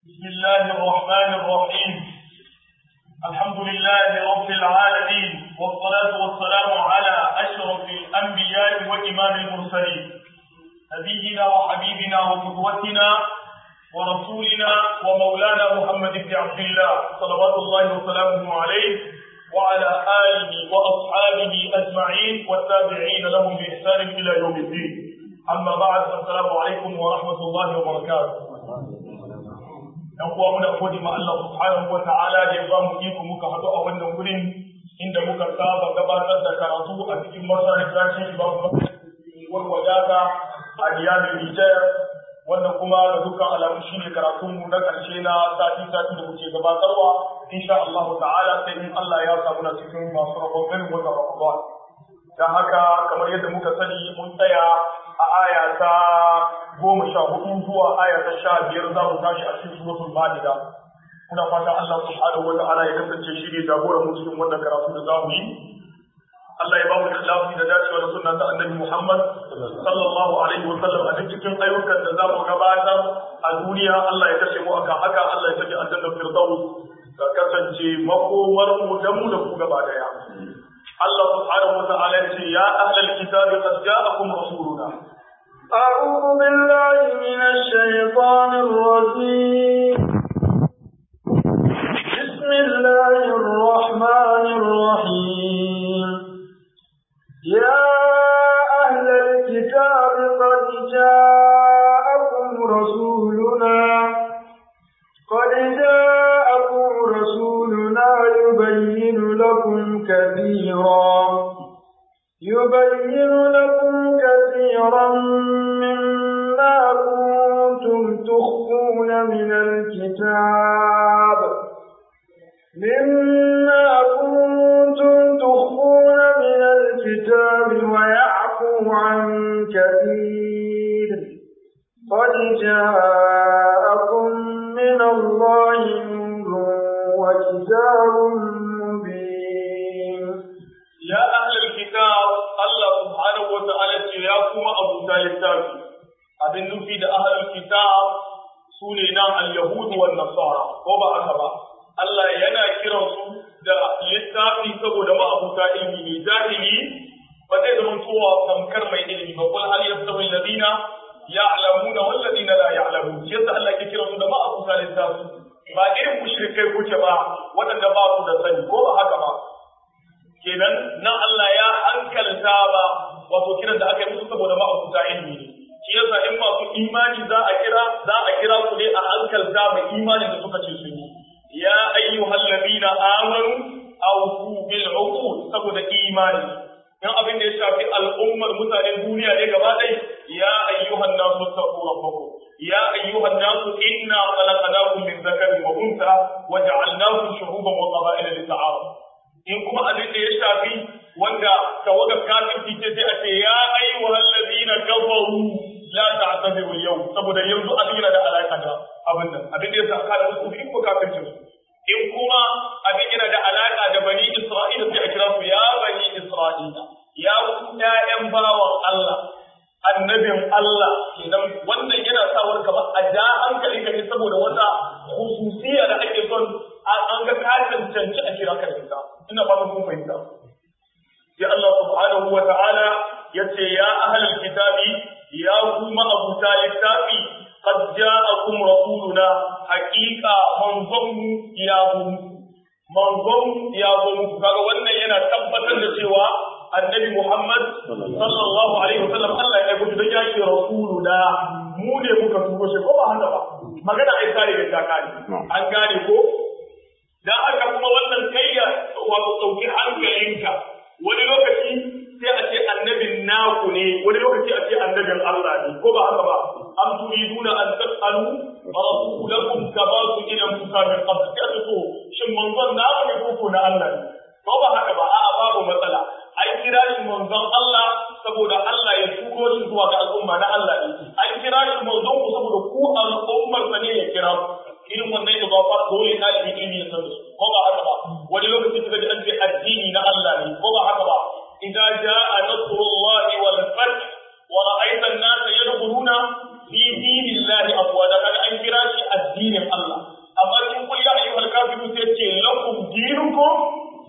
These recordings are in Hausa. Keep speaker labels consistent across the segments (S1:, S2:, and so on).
S1: بسم الله الرحمن الرحيم الحمد لله رب العالمين والصلاة والسلام على أشرف الأنبياء وإمام المرسلين نبينا وحبيبنا وقدوتنا ورسولنا ومولانا محمد بن عبد الله صلوات الله وسلامه عليه وعلى آله وأصحابه أجمعين والتابعين لهم بإحسان إلى يوم الدين أما بعد السلام عليكم ورحمة الله وبركاته ‘yan uwa muna gode ma Allah subhanahu wa ta'ala da ya ba mu iko muka haɗu a wannan gurin inda muka saba gabatar da karatu a cikin masarautar Imam Bakar wadata a Niyamin Nijar wannan kuma da dukkan alamu shine karatun mu na ƙarshe na sati sati da muke gabatarwa insha Allah ta'ala sai in Allah ya samu na cikin masu rabon ganin wata Ramadan dan haka kamar yadda muka sani mun tsaya a aya ta goma sha hudu zuwa aya ta sha biyar za mu tashi a cikin suratul Maida muna fata Allah subhanahu wa ta'ala ya kasance shi ne jagoran mu cikin wannan karatu da za mu yi Allah ya ba mu ikhlasi da dacewa da sunna ta Annabi Muhammad sallallahu alaihi wa sallam a cikin ayyukan da za mu gabatar a duniya Allah ya kashe mu akan haka Allah ya saki aljanna firdaus ka kasance makomar mu da mu da ku gaba daya Allah subhanahu wa ta'ala ya ce ya ahlal kitabi qad ja'akum rasuluna
S2: أعوذ بالله من الشيطان الرجيم بسم الله الرحمن الرحيم يا أهل الكتاب قد جاءكم رسولنا قد جاءكم رسولنا يبين لكم كثيرا يبين لكم كثيرا مما كنتم تخفون من الكتاب مما كنتم تخفون من الكتاب ويعفو عن كثير قد جاءكم من الله نور وكتاب مبين
S1: يا أهل الكتاب الله سبحانه وتعالى يا كما أبو طالب abin nufi da ahlul kitab su ne nan al-yahud wal nasara ko ba haka ba Allah yana kiran su da littafi saboda ma abuta ilmi ne jahili ba zai zama kowa tamkar mai ilimi ba kul hal yastawi alladhina ya'lamuna wal ladina la ya'lamun shi yasa Allah ke kiran su da ma abuta littafi ba irin mushrikai kuke ba waɗanda ba su da sani ko ba haka ba kenan nan Allah ya hankalta ba wato kiran da aka yi musu saboda ma'abuta ilmi ne shi yasa in masu imani za a kira za a kira ku ne a hankalta mai imani da suka ce sun yi ya ayyuhal ladina amanu awfu bil uqud saboda imani in abin da ya shafi al'ummar mutanen duniya ne gaba ɗaya ya ayyuhan nasu taqu rabbakum ya ayyuhan nasu inna khalaqnakum min dhakarin wa untha wa ja'alnakum shu'uban wa qaba'ila lita'arafu in kuma abin da ya shafi wanda tawaga kafirci ce sai a ce ya ayyuhal ladina kafaru la ta'tadiru yau saboda yanzu abin yana da alaka da abin nan abin da ya saka da su in kuma kafircin su in kuma abin yana da alaka da bani isra'ila sai a kira su ya bani isra'ila ya ku ƴaƴan bawan Allah annabin Allah kenan wannan yana sa wani kamar a ja hankali ka ne saboda wata khususiya da ake son an ga ka cancanci a kira ka da ita ina fatan kun fahimta sai Allah subhanahu wa ta'ala yace ya ahlul kitabi ya kuma abuta littafi qad ja'akum rasuluna haqiqa manzon ya zo manzon ya zo kaga wannan yana tabbatar da cewa annabi Muhammad sallallahu alaihi wasallam Allah ya gudu da ya ce rasuluna mu ne muka turo shi ko ba haka ba magana ai kare da kare an gane ko dan aka kuma wannan kayya wato dauki hankalinka wani lokaci sai a ce annabin naku ne wani lokaci a ce annabin Allah ne ko ba haka ba am turiduna an tasalu rasulakum kama su ila Musa min qabl sai a to shin manzon naku ne ko na Allah ne ko ba haka ba a'a babu matsala an kira shi manzon Allah saboda Allah ya turo shi zuwa ga al'umma na Allah ne an kira shi manzon ku saboda ku al'ummar sa ne ya kira irin wannan da ba fa dole ɗalibin ilimi ya san da su ko ba haka ba wani lokaci kaga an ce addini na Allah ne ko ba haka ba idan jaa nasrullahi wal fath wa ra'aita an-nasa yadkhuluna fi dinillahi afwaja kaga an kira shi addinin Allah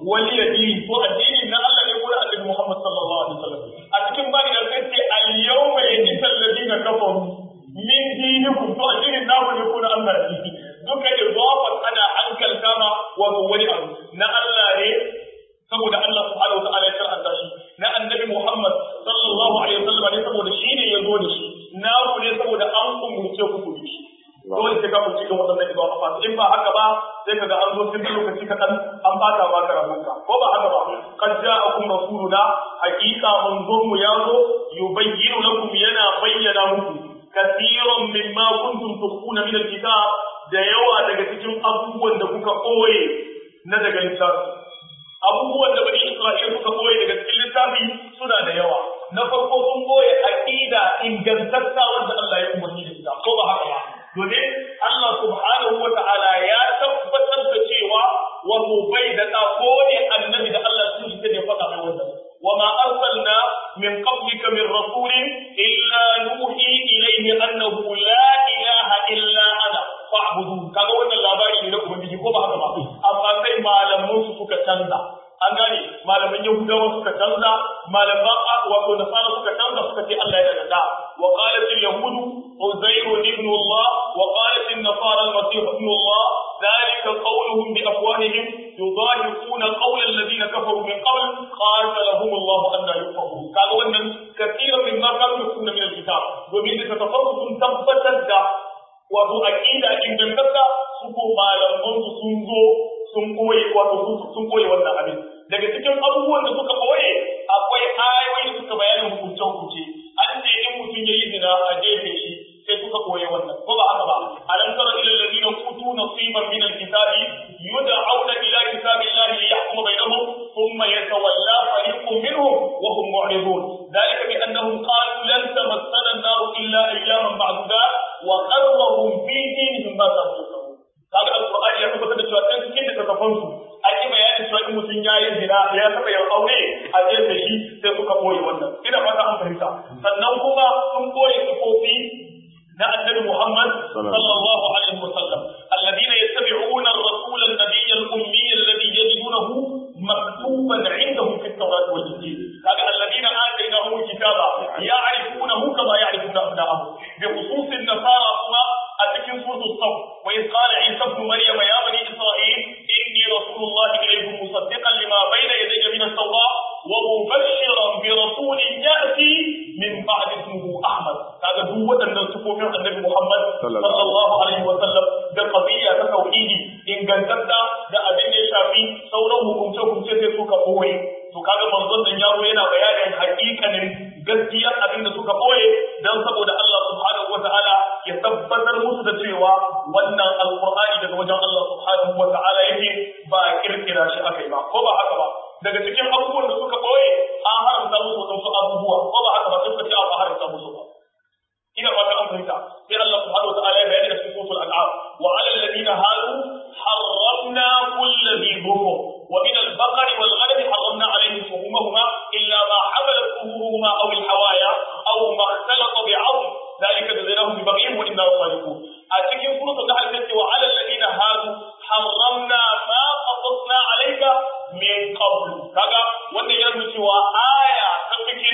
S1: wali yadi ko addini na Allah ne ko da Annabi Muhammad sallallahu alaihi wasallam a cikin bani da sai ce al yawma yajid alladhina kafaru min dinikum to addinin namu ne ko na Allah ne duka idafat ana hankalta ma wato wani abu na Allah ne saboda Allah subhanahu wa ta'ala ya karanta shi na annabi Muhammad sallallahu alaihi wasallam ne saboda shi ne ya zo da shi na ku ne saboda an umurce ku ku shi dole sai ka ku cikin wadannan ibada fa in ba haka ba sai kaga an zo cikin lokaci kaɗan an bata ba ka rabonka ko ba haka ba qad ja'akum rasuluna haqiqa manzon mu ya zo yubayyinu lakum yana bayyana muku kathiran mimma kuntum tukhuna min alkitab da yawa daga cikin abubuwan da kuka koye na daga littafi abubuwan da bani Isra'ila suka koye daga cikin littafi suna da yawa na farko sun koye aqida ingantatta wanda Allah ya umarni da ita ko ba haka ba domin Allah subhanahu wa ta'ala ya tabbatar da cewa wato bai da da ko ne annabi da Allah sun shi ne faɗa mai wannan wa ma arsalna min qablika min rasulin illa nuhi ilayhi annahu la ilaha illa ana fa'budu kaga wannan labari ne na ubangiji ko ba haka ba amma sai malaman su suka canza an gane malaman yahudawa suka canza malaman wato nasara suka canza suka ce Allah yana da da wa qalat al yahud uzair ibn Allah wa qalat an nasara al masih ibn Allah ذلك قولهم بأفواههم يضاهقون قول الذين كفروا من قبل قاتلهم الله أن يفقهون قالوا أن كثيرا مما كانوا يكون من الكتاب ومن تتفرق تثبتت wato aqida ingantacca su ko malaman su sun zo sun koyi wato sun koyi wannan abin daga cikin abubuwan da suka koye akwai ayoyi da suka bayanin hukunce hukunce an ce in mutum yayi zina a jefe shi sai suka koye wannan ko ba haka ba alam tara ila alladhina utu nasiban min alkitabi yud'auna ila kitabillahi liyahkuma bainahum thumma yatawalla fariqun minhum wa hum mu'ridun ذلك بأنهم قالوا لن تمسنا النار إلا أياما معدودات وقرهم في دينهم ما كانوا يفعلون kaga alqur'ani ya tabbatar da cewa kan cikin da tafan su an yi bayanin cewa in mutum ya yi zina ya taba yin aure a jefe shi sai suka koyi wannan ina fata an fahimta sannan kuma sun koyi sifofi na annabi Muhammad sallallahu alaihi wasallam alladhina yattabi'una ar-rasula an-nabiyya al-ummi alladhi yajidunahu maktuban 'indahum fi at-tawrat wal-injil kaga alladhina atainahum al-kitaba ya'rifunahu kama ya'rifuna abna'ahum bi khusus an-nasara kuma a cikin suratul saf wa idh qala isa ibn maryam ya bani isra'il inni rasulullahi ilaykum musaddiqan lima bayna yadayya min at-tawrat wa mubashiran bi rasulin ya'ti min ba'di ismihi ahmad kaga duk waɗannan sifofin annabi muhammad sallallahu alaihi wa sallam da qadiyya ta tauhidi ingantatta da abin da ya shafi sauran hukunce hukunce sai suka koyi to kaga manzon dan yaro yana bayanin hakikanin gaskiyar abin da suka koye dan saboda Allah subhanahu wataala ya tabbatar musu da cewa wannan alqur'ani daga wajen Allah subhanahu wataala yake ba kirkira shi akai ba ko ba haka ba daga cikin abubuwan da suka koye an haramta musu wasu abubuwa ko ba haka ba suka ce a haramta musu ba ina fata an fahimta sai Allah subhanahu wataala ya bayani da cikin suratul an'am wa 'ala alladhina hadu harramna kulli dhi dhufur ومن البقر والغنم حرمنا عليهم شهومهما إلا ما حملت ظهورهما أو الحوايا أو ما اختلط بعظم ذلك جزيناهم ببغيهم وإنا لصادقون أتكلم سورة النحل وعلى الذين هادوا حرمنا ما قصصنا عليك من قبل كذا وأن يرمي سوى آية تفكين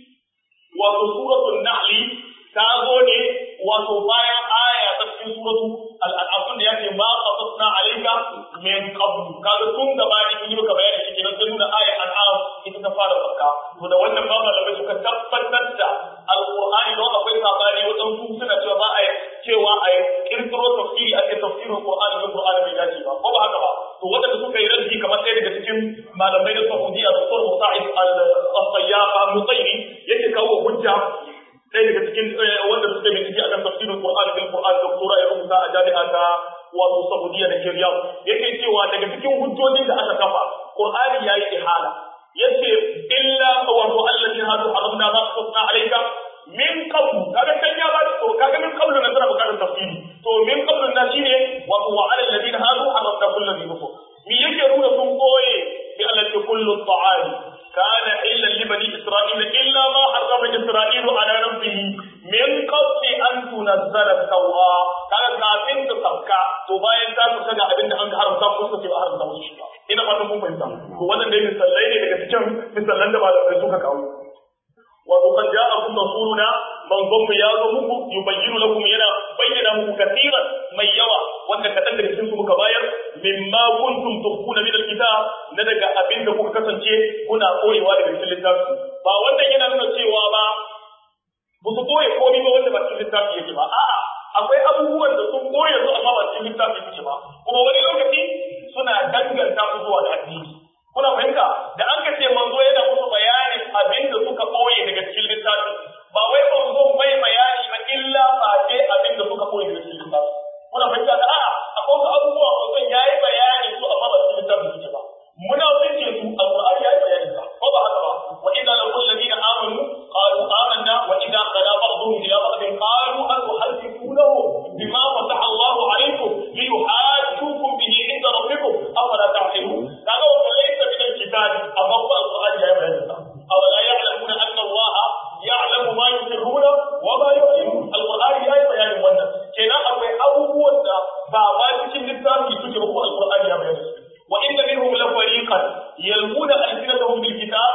S1: وسورة النحل تازوني وتبايع آية تفكين سورة الأنعام يعني ما قصصنا عليك min qablu kaga tun gabani mun yi maka bayani shi kenan sai nuna aya an'am ita ta fara zakka to da wannan ba malamai suka tabbatar da alqur'ani don akwai sabani wadan su suna cewa ba a cewa a kirkiro tafsiri a ce tafsirin qur'ani da qur'ani bai dace ba ko ba haka ba to wadanda suka yi raddi kamar ɗaya daga cikin malamai da Saudiya da Dr. Musa'id al-Sayyaf al-Mutayri yake kawo hujja ɗaya daga cikin wanda suka yi bincike akan tafsirin qur'ani bil qur'ani doktora ya rubuta a jami'a ta wato Saudiya da Riyadh yake cewa daga cikin hujjojin da aka kafa Qur'ani yayi ihala yace illa wato allazi hadu haramna ma qasna alayka min qabl kaga kan ya ba to kaga min qabl na tana bukatar tafsiri to min qabl na shine wato wa ala alladhina hadu haramna kullu dhi nufur mi yake nuna sun koye bi allati kullu ta'ali kana illa li bani isra'ila illa ma harrama isra'ilu ala nafsihi min qabli an tunazzala at-taura kaga kafin ta sabka to to bayan ta kusa ga abin da an ga haramta musu suka ce ba haramta musu shi ba ina fatan mun fahimta to wannan dai misallai ne daga cikin misallan da malamai suka kawo wato kan ja'akum rasuluna manzon mu ya zo muku yubayyinu lakum yana bayyana muku katiran mai yawa wanda kadan daga cikin su muka bayar mimma kuntum tukhuna min alkitab na daga abin da kuka kasance kuna koyewa daga cikin littafi ba wannan yana nuna cewa ba ba su koye komai ba wanda ba cikin littafi yake ba a'a akwai abubuwan da sun koye su amma ba cikin littafi yake ba kuma wani lokaci suna danganta su zuwa ga addini kuna fahimta da an ka ce manzo yana musu bayanin abin da suka koye daga cikin littafi ba wai manzo bai bayani ba illa ba ce abin da suka koye daga cikin littafi kuna fahimta da a'a akwai wasu abubuwa manzo yayi bayani su amma ba cikin littafi suke ba muna fice su alqur'ani yayi bayani ba ko ba haka ba wa idza laqul ladina amanu qalu amanna wa idza qala ba'dhum ila ba'dhin qalu atuhadithunahu bima fataha Allahu alaykum liyuhajjukum bihi inda rabbikum afala ta'qilun kaga wannan laysa min al-kitab amma ba alqur'ani yayi bayani ba awala ya'lamuna anna Allah ya'lamu ma yusirruna wa ma yu'linun alqur'ani yayi bayanin wannan kenan akwai abubuwan da ba ma cikin littafi suke ba ko alqur'ani ya bayani وإن منهم لفريقا يلمون ألسنتهم بالكتاب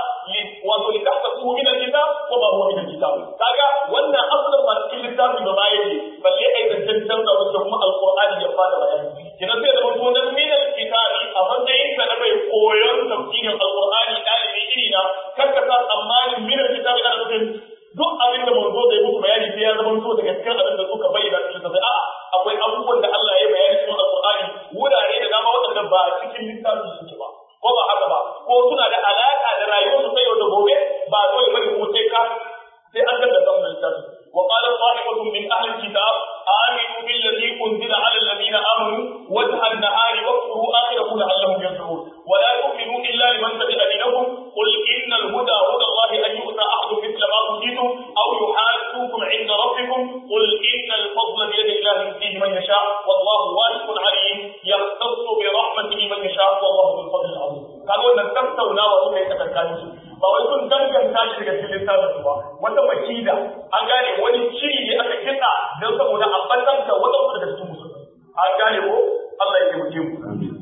S1: ولتحسبوه من الكتاب وما هو من الكتاب كاغا وانا أصلا ما تكون الكتاب بما يجي بل أيضا تنتظر وتهم القرآن يفعل بيان كنا سيدا مطونا من الكتاب أفضل إنسا نبي قويون تفسير القرآن قال بإينا كتكتا أمان من الكتاب أنا نفهم duk abin da manzo da ya muku bayani sai ya zama so daga cikin abin da suka bayyana cikin sai a'a akwai abubuwan da Allah ya bayani cikin Alƙur'ani wurare da dama waɗanda ba cikin littafi suke ba ko ba haka ba ko suna da alaka da rayuwar su ta yau da gobe ba dole bane ko sai ka sai an da samun littafi wa qala sahibatun min ahli alkitab aminu billadhi unzila ala alladhina amanu wajha an-nahari waqfuru akhirahu la'allahum yarji'un wa la tu'minu illa liman tabi'a dinakum qul innal huda huda Allah an yu'ta ahadun mithla ma utitum aw yuhajjukum 'inda rabbikum qul innal fadla bi yadi Allah yutihi man yasha wallahu wasi'un 'alim yahtassu bi rahmatihi man yasha wallahu dhul fadli 'azim kaga wannan tattaunawa suka yi tsakanin su ba wai sun danganta shi daga cikin littafin ba wata makida an gane wani shiri ne aka kitsa don saboda a batanta wadansu daga cikin musulmi an gane ko Allah ya taimake mu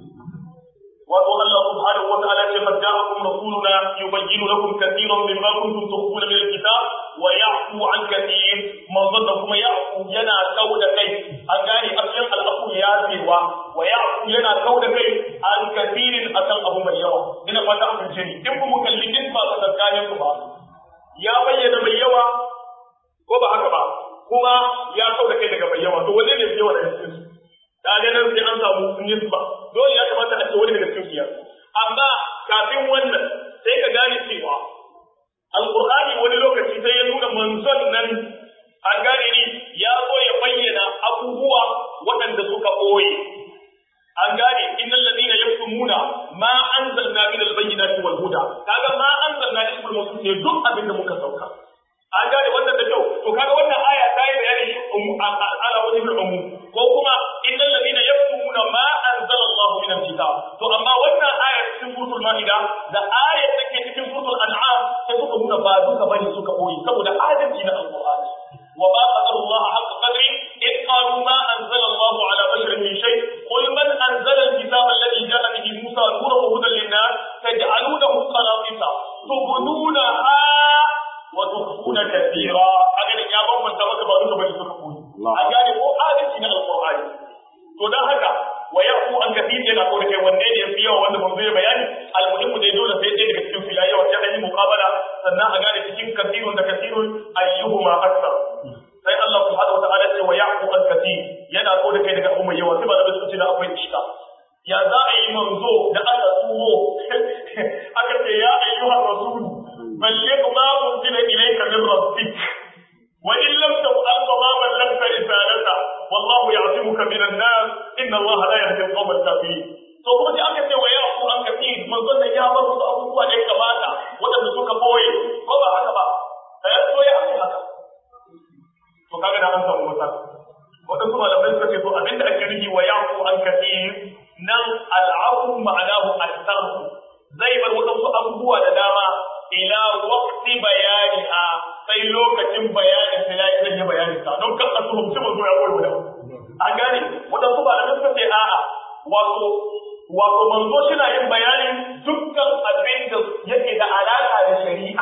S1: wato Allah subhanahu wa ta'ala ce qad ja'akum rasuluna yubayyinu lakum katiran mimma kuntum tukhfuna min al-kitab wa ya'fu an katir manzon da kuma ya'fu yana kauda kai an gane asalin al-afu ya cewa wa ya'fu yana kauda kai an katirin akan abu mai yawa ina fata an fice ni in kuma kallin ba ka tsakanin ku ba ya bayyana mai yawa ko ba haka ba kuma ya kauda kai daga mai yawa to wanne ne mai yawa daga cikin su kaga nan sai an samu nisba dole ya kamata a ce wani daga cikin biyar amma kafin wannan sai ka gane cewa alqur'ani wani lokaci sai ya nuna manzon nan an gane ni ya zo ya bayyana abubuwa waɗanda suka ɓoye an gane innal ladina yaktumuna ma anzalna min albayyinati wal huda kaga ma anzalna ismul mawsul ne duk abin da muka sauka an gane wannan da kyau to kaga wannan aya ta yi bayani shi ala wajhi al-umum ko kuma innal ladina yaktumuna ma anzala Allah min al-kitab to amma wannan aya cikin suratul maida da aya take cikin suratul an'am sai suka nuna ba duka bane suka koyi saboda adalci na alqur'ani wa ba qadara Allah haqqa qadri in qalu ma anzala Allah ala basharin min shay qul man anzala al-kitaba alladhi ja'a bihi Musa nuran wa hudan lin-nas taj'alunahu qaratisa tubdunaha wa tukhfuna kathira aga ya bambanta maka ba duka bane suka koyi an gane ko adalci na alqur'ani to dan haka wa yahu an kathir yana ko da kai wanne ne yafi yawa wanda mun zai bayani almuhimmu dai dole sai dai daga cikin filaye wa sai an yi muqabala sannan a gane cikin kathirun da kathirun ayyuhuma akthar sai Allah subhanahu wa ta'ala ce wa yahu an kathir yana ko da kai daga umma yawa sai ba da suka ce da akwai ishka ya za a yi manzo da aka turo aka ce ya ayyuhar rasul balligh ma unzila ilayka min rabbik وإن لم تفعل فما بلغت رسالته والله يعصمك من الناس إن الله لا يهدي القوم الكافرين to kuma sai aka ce wa ya ku an kafi manzon da ya bar wasu abubuwa da ya kamata waɗanda suka boye ko ba haka ba da ya so ya aka haka to kaga da an samu wata waɗansu malamai suka ce to abinda ake nufi wa ya ku an kafi nan al'afu ma'anahu al-sarfu zai bar waɗansu abubuwa da dama ila waqti bayaniha sai lokacin bayanin sai yayi zan yi bayanin ka don kan asu mutum zo ya koyi da an gane wadansu ba da suka ce a wato wato manzo shi yin bayanin dukkan abin da yake da alaka da shari'a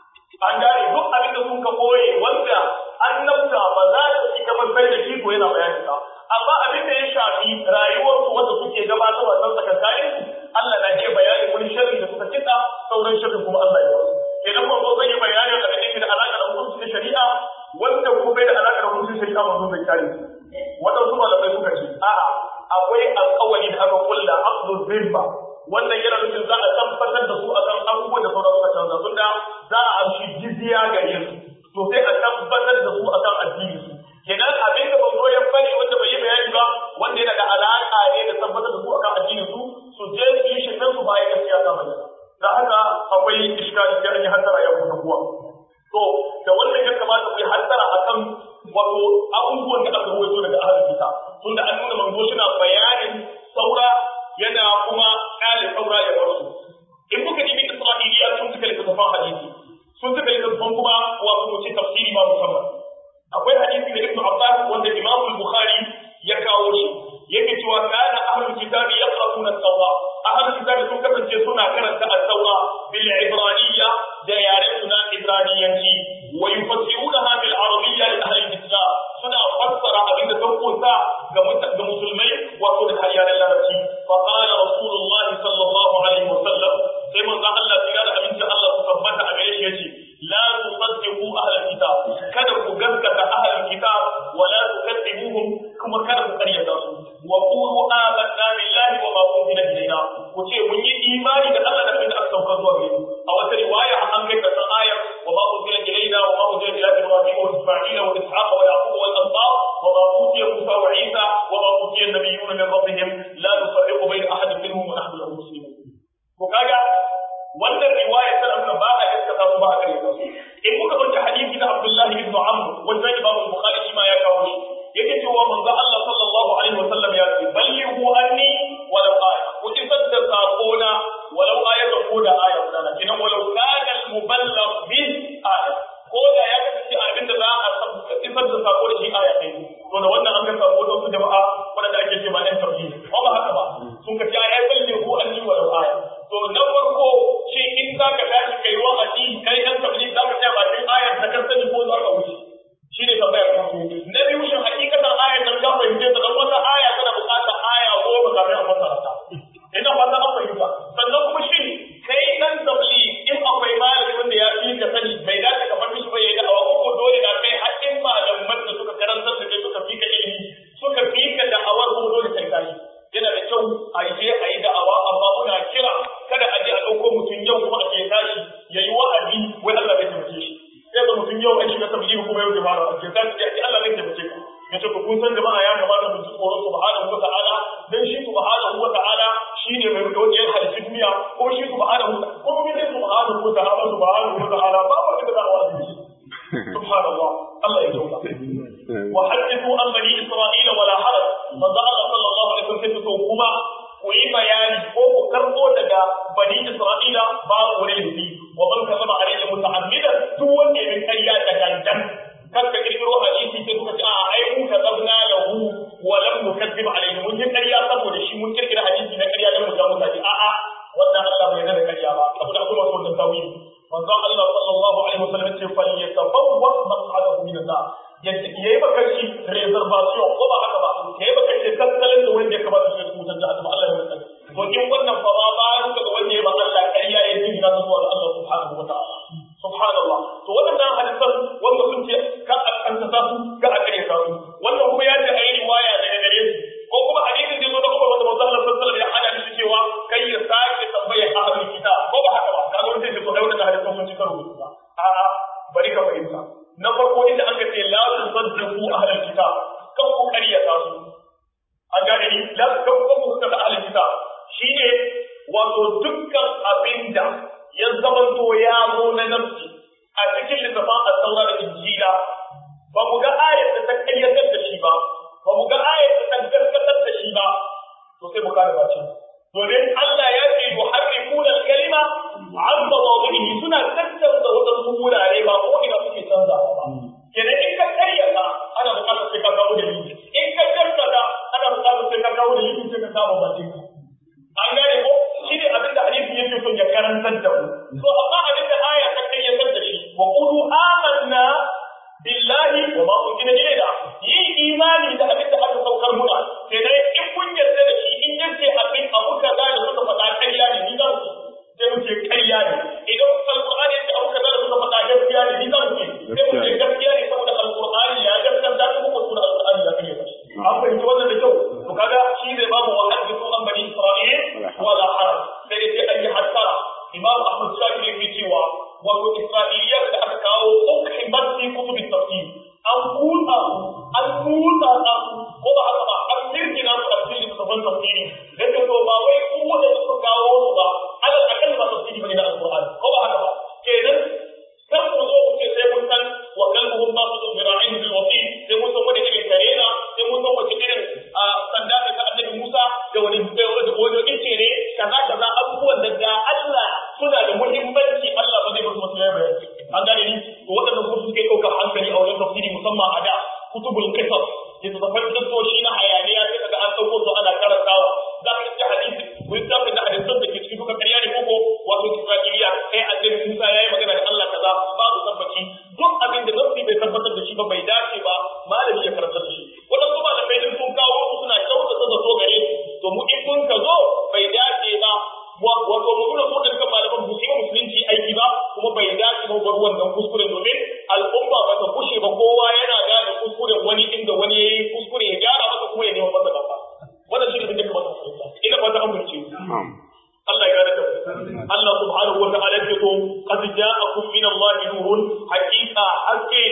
S1: an gane duk abin da sun ka koye wanda annabta ba za ta ci gaba sai da shi ko yana bayanin sa amma abin da ya shafi rayuwar su wanda suke gabatarwa don tsakankanin su Allah na ke bayanin wani sharri da suka kitsa sauran sharri kuma Allah ya wasu idan manzo zai yi bayanin da abin da alaka da hukunci da shari'a wanda kuma bai da alaka da hukunci shari'a manzo zai kare su waɗansu malamai suka ce a'a akwai alƙawari da aka kulla abdul zimba wannan yana nufin za a tabbatar da su akan abubuwan da sauran suka canza tunda za a amshi jizya gare su to sai a tabbatar da su akan addini su kenan abin da banzo ya bari wanda bai yi bayani ba wanda yana da alaƙa ne da tabbatar da su akan addini su su je su yi shirmen su bayan gaskiya ta bayyana da haka akwai iskali sai an yi hattara ya kusa kuwa to da wannan ya kamata ku yi hattara akan wato abubuwan da aka ruwaito daga ahlul kitab tunda an nuna manzo suna bayanin saura yana kuma kale saura ya bar su in muka dibi isra'iliya sun suka littattafan hadisi sun suka littattafan kuma wato mu ce tafsiri ma musamman akwai hadisi da ibnu abbas wanda imam al-bukhari ya kawo shi yake cewa kana ahlul kitab yaqra'una at-tawra ahlul kitab sun kasance suna karanta at-tawra bil ibraniyya da yaren suna ibraniyanci wa yufassirunaha bil arabiyya li ahli al-islam suna fassara abin da sun kunsa ga musulmai wato da yaren larabci fa qala rasulullah sallallahu alaihi wasallam sai manzo Allah ya da abin da Allah su tabbata a gare shi yace la tusaddiqu ahli al-kitab kada ku gaskata ahli al-kitab wa la tukaththibuhum kuma kada ku karyata su wa qulu amanna billahi wa ma unzila ilayna ku ce mun yi imani da Allah da abin da aka saukar zuwa gare a wata riwaya an kai ta ayar wa ma unzila ilayna wa ma unzila ila ibrahim wa isma'ila wa ishaq wa yaqub wal ansar wa ma utiya musa wa isa wa ma utiya an-nabiyyun min rabbihim la nufarriqu bayna ahadin minhum wa nahnu lahu muslimun ko kaga wannan riwaya ta nuna ba a gaskata su ba a kare su in muka dauki hadisi da Abdullah ibn Amr wanda Imam Bukhari shi ma ya kawo shi yake cewa manzo Allah sallallahu alaihi wasallam ya ce ballighu anni walau aya ku isar da sakona walau ayatan ko da aya guda kinan walau kana al-muballigh bi aya ko da ya kasance abin da za a isar da sako da shi aya ɗaya to da wannan an ga sako da su jama'a wanda ake ce ma ɗan tafsir ko ba haka ba sun ka ce ai ballighu anni walau aya to na farko shi in za ka tashi kai wa'azi kai ɗan tafsir za ka tsaya bakin ayar da kan sani ko za ka wuce shi ne tambayar farko na biyu shin hakikatan ayar nan ka fahimce ta dan wata aya tana buƙatar aya goma kafin a fassara ta ina fata an fahimta sannan kuma shin kai dan tabli in akwai malami wanda ya fi ka sani bai dace ka faɗi shi ba yayi da'awa ko dole da kai haƙƙin malaman da suka karantar da kai suka fi ka ilimi suka fi ka da'awar ko dole kai tashi yana da kyau a je a yi da'awa amma muna kira kada a je a ɗauko mutum yau kuma a je tashi ya yi wa'azi wai Allah zai taimake shi sai ga mutum yau an shiga tabbiji kuma yau jama'a a je tashi ya ce Allah zai taimake ka ya ce kun san jama'a ya kamata mu ji tsoron subhanahu wa ta'ala dan shi subhanahu wa ta'ala shine mai wanda ya halitta duniya ko shi subhanahu ko kuma ne subhanahu wa ta'ala subhanahu wa ta'ala ba wanda da za a wa'azi subhanallah Allah ya tauba وحدثوا عن بني اسرائيل ولا حرج manzo Allah sallallahu alaihi wasallam sai kuma ku yi bayani ko ku karbo daga bani Isra'ila babu wani laifi wa man kasaba alaihi muta'ammidan duk wanda ya kayya da gangan kan ka kirkiro hadisi sai kuka ce a ai mu ka zabna lahu wa lam nukazzib alaihi mun yi ƙarya saboda shi mun kirkira hadisi na ƙarya dan mu ga mutane a a wannan Allah bai yarda da ƙarya ba saboda akwai masu wannan tawili manzo Allah sallallahu alaihi wasallam ce fal yatabawwa maq'adahu min an-nar yadda yayi baka shi reservation ko ba haka ba yayi baka shi tattalin da wanda ya kamata shi mutan da Allah ya mutan to in wannan fa ba ba ka ga wanda ya ba Allah ƙarya ya yi na zuwa ga Allah subhanahu wataala subhanallah to wannan hadisan wanda sun ce ka a kanta ta su ka a kare ta su wannan kuma ya ce ayi riwaya daga gare su ko kuma hadisin da zo da kuma wanda manzo Allah sallallahu alaihi wasallam ya hada shi cewa kai ya sake tambayar ahlul kitab ko ba haka ba kaga wanda sai ko da wannan hadisan sun ci karo ba a'a bari ka fahimta na farko inda aka ce la tusaddiqu ahlul kitab kan ku kariyata su an gane ni la kan ku ku ta ahlul kitab shine wato dukkan abinda ya zamanto ya zo na nafsi a cikin littafin at-taura da injila ba mu ga ayat da ta kayyatar da shi ba ba mu ga ayat da ta gaskatar da shi ba to sai mu kada bace domin Allah ya ce yuharrifuna al-kalima an mawadhihi suna tattauna wadansu wurare ba ko ina suke canzawa ba kenan in ka karyata ana buƙatar sai ka kawo dalili in ka gaskata ana buƙatar sai ka kawo dalili sai ka kama bakin ka an gane ko shi ne abinda hadisi yake son ya karantar da mu so amma abinda aya ta kai ya san da shi wa qulu amanna billahi wa ma unzila ilayna yin imani da abinda aka saukar muna sai dai in kun yarda da shi in yace abin abu kaza da suka faɗa ƙarya ne ni za mu sai mu ce ƙarya ne idan alqur'ani yace abu kaza da suka faɗa gaskiya ne ni za mu ce sai mu ce gaskiya ne saboda alqur'ani ya gaskata ko kuma sunan alqur'ani ya kai an fahimci wannan da kyau to kaga shi zai bamu wa hadithu an bani isra'il wala haraj sai dai sai an yi hasara imam ahmad shafi yake cewa wato isra'iliyar da aka kawo ukhimat fi kutub tafsir an kuta an kuta an ko ba haka ba an kirkina su a cikin littattafan tafsiri da ke to ba wai ku wanda suka kawo su ba ala akan ba tafsiri bane na alqur'ani ko ba haka ba kenan kar ku zo ku ce sai mun san wa kalbuhum basu bira'in bil wasi sai mun san wani irin karena sai mun san wace irin sanda da annabi Musa da wani wani ice ne kaza kaza abubuwan da da Allah suna da muhimmanci Allah ba zai bar su ya bayani an gane ni to waɗannan kuma suke ɗaukar hankali a wajen tafsiri musamman a da kutubul qisas da tafsirin kisoshi na hayaniya sai kaga an ɗauko su ana karantawa za ka ji hadisi ko za ka ji hadisan da ke cikin duka ƙarya ne koko wato Isra'iliya kai annabi Musa yayi magana da Allah kaza babu tabbaci duk abin da nafsi bai tabbatar da shi ba bai dace ba malami ya karanta da shi waɗansu malamai din sun kawo su suna kyautata zato gare su to mu in mun ka zo bai dace ba wato mu nuna su dukkan malaman bu su musulunci aiki ba kuma bai dace ba bar wannan kuskuren domin al'umma ba ta kushe ba kowa yana gane kuskuren wani inda wani yayi kuskure ya gyara masa kuma ya nemi masa gaba wannan shi ne abin da kamar mu fahimta ina fata an burce Allah ya gane da Allah subhanahu wa ta'ala ya ce qad ja'akum min Allah nurun haqiqa haske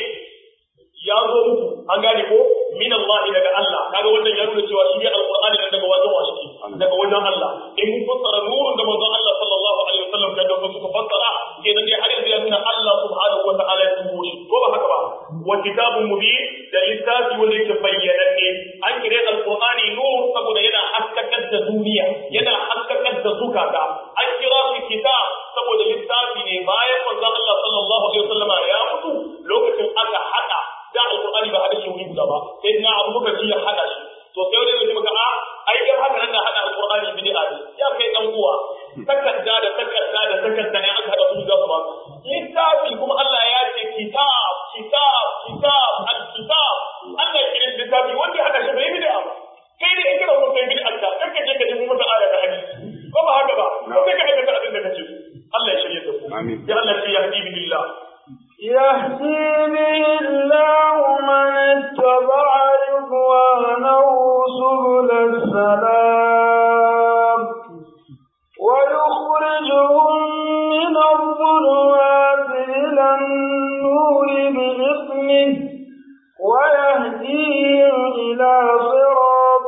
S1: ya zo muku an gane ko min Allah daga Allah kaga wannan ya nuna cewa shi ne alqur'ani nan daga wajen wasu daga wajen Allah in mun fassara nurun da manzon Allah sallallahu alaihi wasallam da da suka fassara kenan dai har yanzu ya nuna Allah subhanahu wa ta'ala ya tubo shi ko ba haka ba wa kitabun mubin da littafi wanda yake bayyananne an kire alqur'ani nur saboda yana haskakar da duniya yana haskakar da zukata an kira shi kitab saboda littafi ne bayan manzon Allah sallallahu alaihi wasallam ya mutu lokacin aka hada da alqur'ani ba hada shi wuri guda ba sai na abu bakar ya hada shi to sai wani mutum ka a ai dan haka nan da hada alqur'ani bid'a ne ya kai dan uwa takarda da takarda da takarda ne aka hada su gaba ba littafi kuma Allah ya ce kitab kitab kitab al-kitab Allah ya kira littafi wanda hada shi bai bid'a ba kai da in kana so kai bid'a ka kanka je ka nemi mata aya da hadisi ko ba haka ba ko kai ka aikata abin da kace Allah ya shirye da ku amin ya Allah ya yahdi billah
S2: يهدي به الله من اتبع رضوانه سبل السلام ويخرجهم من الظلمات إلى النور بإذنه ويهديهم إلى صراط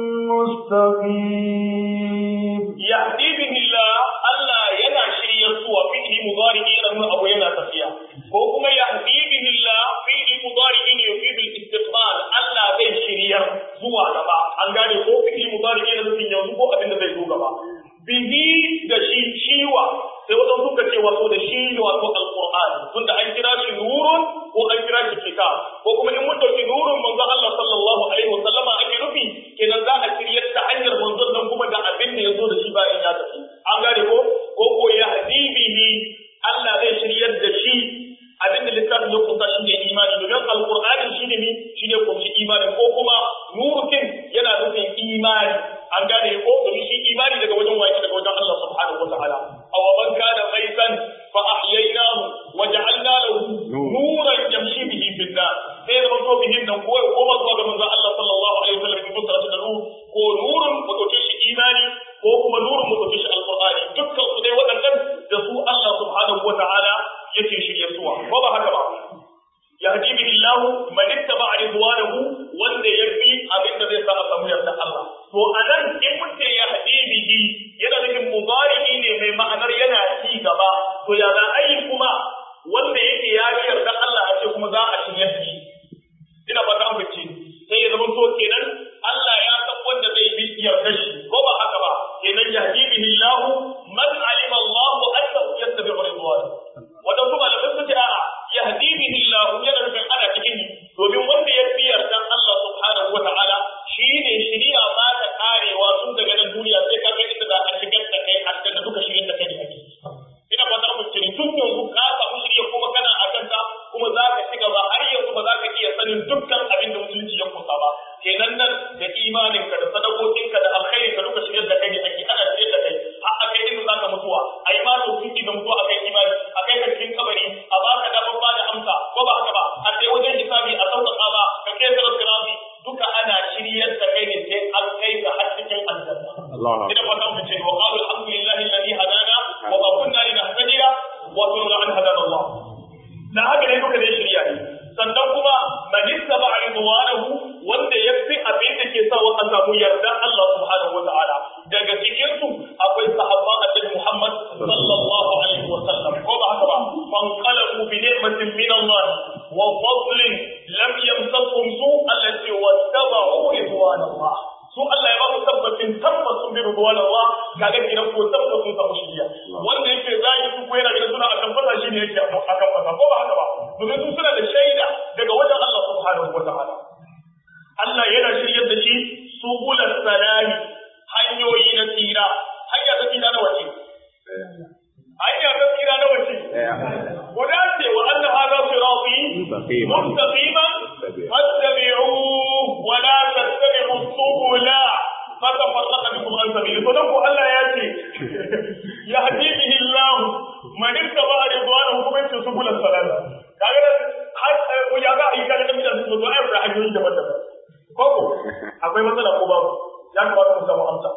S2: مستقيم
S1: يهدي به الله الله ينا شريا سوى فيه مضارع أنه أبو ينا تفيا وكما يهدي به الله فيه مضارع يفيد الاستقبال الله زي شريا سوى لبا أن قال يقول فيه مضارع ينزل ينزل أبن زي سوى لبا bihi da shi shiwa sai wajen suka ce wato da shi wato alqur'ani tunda an kira shi nurun ko an kira shi kitab ko kuma in mun dauki nurun manzo Allah sallallahu alaihi wasallama ake nufi kenan za a shiryar ta hanyar manzon nan kuma da abin da yazo da shi bayan ya tafi an gane ko ko ko ya hadibihi Allah zai shiryar da shi abin da littafin ya kusa shi ne imani domin alqur'ani shi ne mi shi ne kunshi imani ko kuma nurun yana nufin imani an gane ko domin shi imani daga wajen waki daga wajen Allah subhanahu wataala aw man kana ghaisan fa ahyaynahu wa ja'alna lahu nuran yamshi bihi fil nas sai da manzo bihin nan ko ko ma zuwa ga manzo Allah sallallahu alaihi wasallam bi fassara da nur ko nurun mu dauke shi imani ko kuma nurun mu dauke shi alqur'ani dukkan su dai waɗannan da su Allah subhanahu wataala yake shirye suwa ko ba haka ba yahdi bihi Allah man ittaba ridwanahu wanda ya bi abin da zai sa a samu yarda Allah to anan in mutum ya hadi bihi yana nufin mudari ne mai ma'anar yana ci gaba to ya za a yi kuma wanda yake ya bi yarda Allah a ce kuma za a shirye shi ina fata an fice sai ya zama to kenan Allah ya san wanda zai bi yarda shi ko ba haka ba kenan yahdi bihi Allah man alima Allah annahu yattabi'u ridwanahu wadansu malamai su ce a'a yahdi bihi Allah yana nufin ana cikin domin wanda ya biyar dan Allah subhanahu wa ta'ala shine shiriya ba ta karewa karewa tun daga nan duniya sai ka kai inda za a shigar da kai aljanna duka shigar da kai ake ina fata mu ce tun yanzu ka samu shirya kuma kana a kanta kuma za ka ci gaba har yanzu ba za ka iya sanin dukkan abin da musulunci ya kusa ba kenan nan da imaninka da sadakokinka da alkhairin ka duka shigar da kai ne ake ana shigar da kai har a kai inda za ka mutuwa a yi ma tofiki da mutuwa a kai imani a kai ka cikin kabari a ba ka damar ba da amsa ko ba haka ba a sai wajen hisabi a sauƙaƙa ba ka kai sarar sirafi duka ana shiryar da kai ne sai an kai ka har cikin aljanna ina fata mu ce wa qalu alhamdulillahi alladhi hadana wa ma kunna linahtadiya wa kunna an hadana Allah da haka ne duka ne shirya ne sannan kuma man ittaba ridwanahu wanda yafi abin da ke sawa a samu yarda Allah subhanahu wa ta'ala daga cikin su akwai sahabban annabi Muhammad sallallahu alaihi wa sallam ko ba haka ba man qalabu bi ni'matin min Allah wa fadlin lam yamsasuhum su allati wattaba'u ridwan Allah su Allah ya ba mu tabbacin tabbacin bi ridwan Allah kaga kiran ko tabbacin samu shiriya wanda yake zai su ko yana gidan suna akan fasa shi ne yake akan fasa ko ba haka ba domin su suna da shaida daga wajen Allah subhanahu wa ta'ala Allah yana shiryar da shi subulan salami hanyoyi na tsira hanya ta tsira na wace hanya ta tsira na wace guda ce wa anna hadha sirati mustaqiman fattabi'uhu wa la tattabi'u subula fatafarraqa bikum an sabili to dan ko Allah ya ce yahdi bihi Allah man ittaba ridwanahu kuma yace subulan salam kaga har ya ga ayyuka da mutane su zo ayyuka hanyoyi daban-daban koko akwai matsala ko babu ya kamata mu samu amsa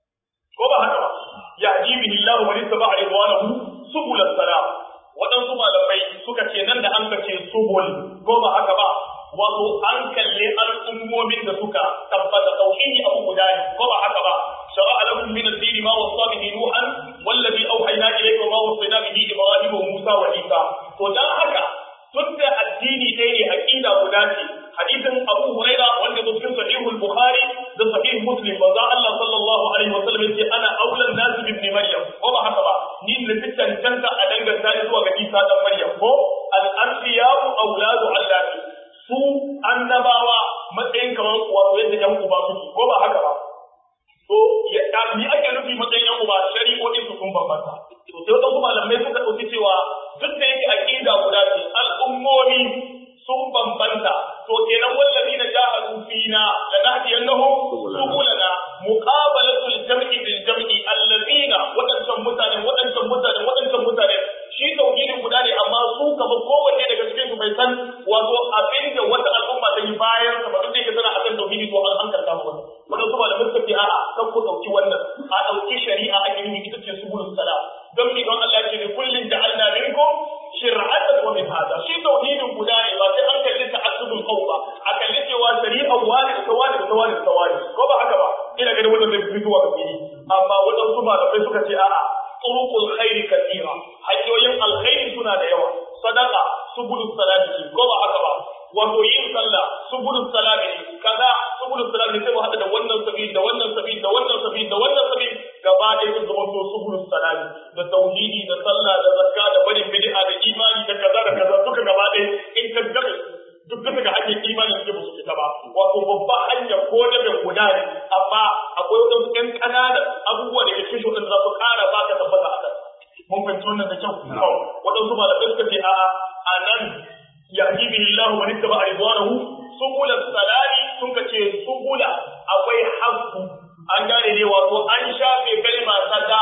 S1: ko ba haka ba ya jibi Allah man ittaba ridwanahu subul salam waɗansu malamai suka ce nan da an kace subul ko ba haka ba wato an kalle al'ummomin da suka tabbata tauhidi abu guda ne ko ba haka ba shara'a lakum min ad-din ma wasa bihi nuhan wallazi awhayna ilayka ma wasayna bihi ibrahim wa musa wa isa to dan haka tunda addini ɗaya ne aqida guda ce hadisin Abu Huraira wanda zo cikin sahihul Bukhari da sahih Muslim manzo Allah sallallahu alaihi wasallam yace ana aulan nas bi ibn Maryam ko ba haka ba ni ne tantanta a danganta ni zuwa ga Isa dan Maryam ko al anbiya'u auladu Allah su annabawa matsayin kamar wato yadda yan uba suke ko ba haka ba to ya ni ake nufi matsayin yan uba shari'o'in su sun bambanta to sai wadansu malamai suka dauki cewa duk da yake aqida guda ce al'ummomi sun bambanta to kenan wallazi na jahadu fina lanahdiyannahum subulana muqabalatul jam'i bil jam'i allazina wadancan mutane wadancan mutane wadancan mutane shi tauhidin guda ne amma su kamar kowanne daga cikin su bai san wato abinda wata al'umma ta yi bayan sa ba duk da yake tana akan tauhidi to an hankalta mu wannan wannan su malamin suka ce a'a kan ku dauki wannan a dauki shari'a a gini ita ce subulus salam don mi don Allah ya ce kullin ja'alna minkum shir'atan wa minhaja shi tauhidin guda ne ba sai an kalli ta'assubul qaw ba a kalli cewa shari'a wani da wani da wani da wani ko ba haka ba ina ganin wannan zai fito a fili amma wadansu malamai suka ce a'a turuqul khairi kathira hanyoyin alkhairi suna da yawa sadaqa subulus salati ko ba haka ba wato yin sallah subulus salami kaza subulus salami sai mu hada da wannan sabi da wannan sabi da wannan sabi da wannan sabi gaba ɗaya sun zama to subulus salami da tauhidi da sallah da zakka da barin bid'a da imani da kaza da kaza duka gaba ɗaya in ka gabe duk duka ga hanyar imani suke musu fita ba wato babba hanya ko da bin guda ne amma akwai wadansu ƴan ƙananan abubuwa da ke cikin shi za su ƙara baka tabbata a kan mun fahimci wannan da kyau wadansu malamai suka ce a'a a nan yahdi bihi Allah man ittaba ridwanahu subula salami sun kace subula akwai haqqu an gane ne wato an shafe kalma ta da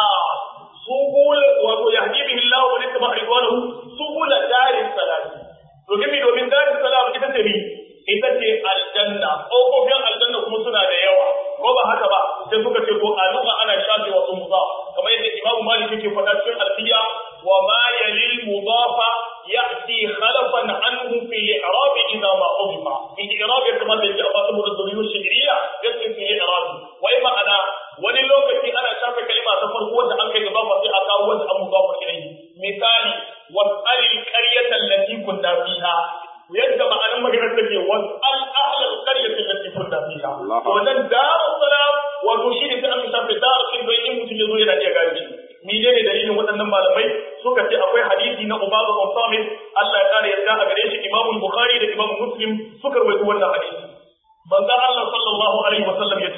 S1: subul wato yahdi bihi Allah man ittaba ridwanahu subula daris salami domin domin daris salam ita ce mi ita ce aljanna ƙofofin aljanna kuma suna da yawa ko ba haka ba sai suka ce ko a lugha ana shafe wasu mudaf kamar yadda Imam Malik yake faɗa cikin alfiya wa ma yalil mudafa ya'ti khalafan anhu fi i'rab idha ma udifa fi i'rab kamar da yake a fasu da zuriyar shi'riya yake fi i'rab wai ma'ana wani lokaci ana shafe kalma ta farko wanda an kai gaba sai a kawo wanda an mudafa ilayhi misali was'alil qaryata allati kunta fiha yadda ma'anar maganar take was'al ahlal qaryati allati kunta fiha to nan darus salam wato shi ne sai an shafe darus din bai in mutum yazo yana iya gane shi menene dalilin waɗannan malamai suka ce akwai hadisi na Ubadu bin Samit Allah ya kare yarda a gare shi Imam Bukhari da Imam Muslim suka rawaito wannan hadisi manzo Allah sallallahu alaihi wasallam yace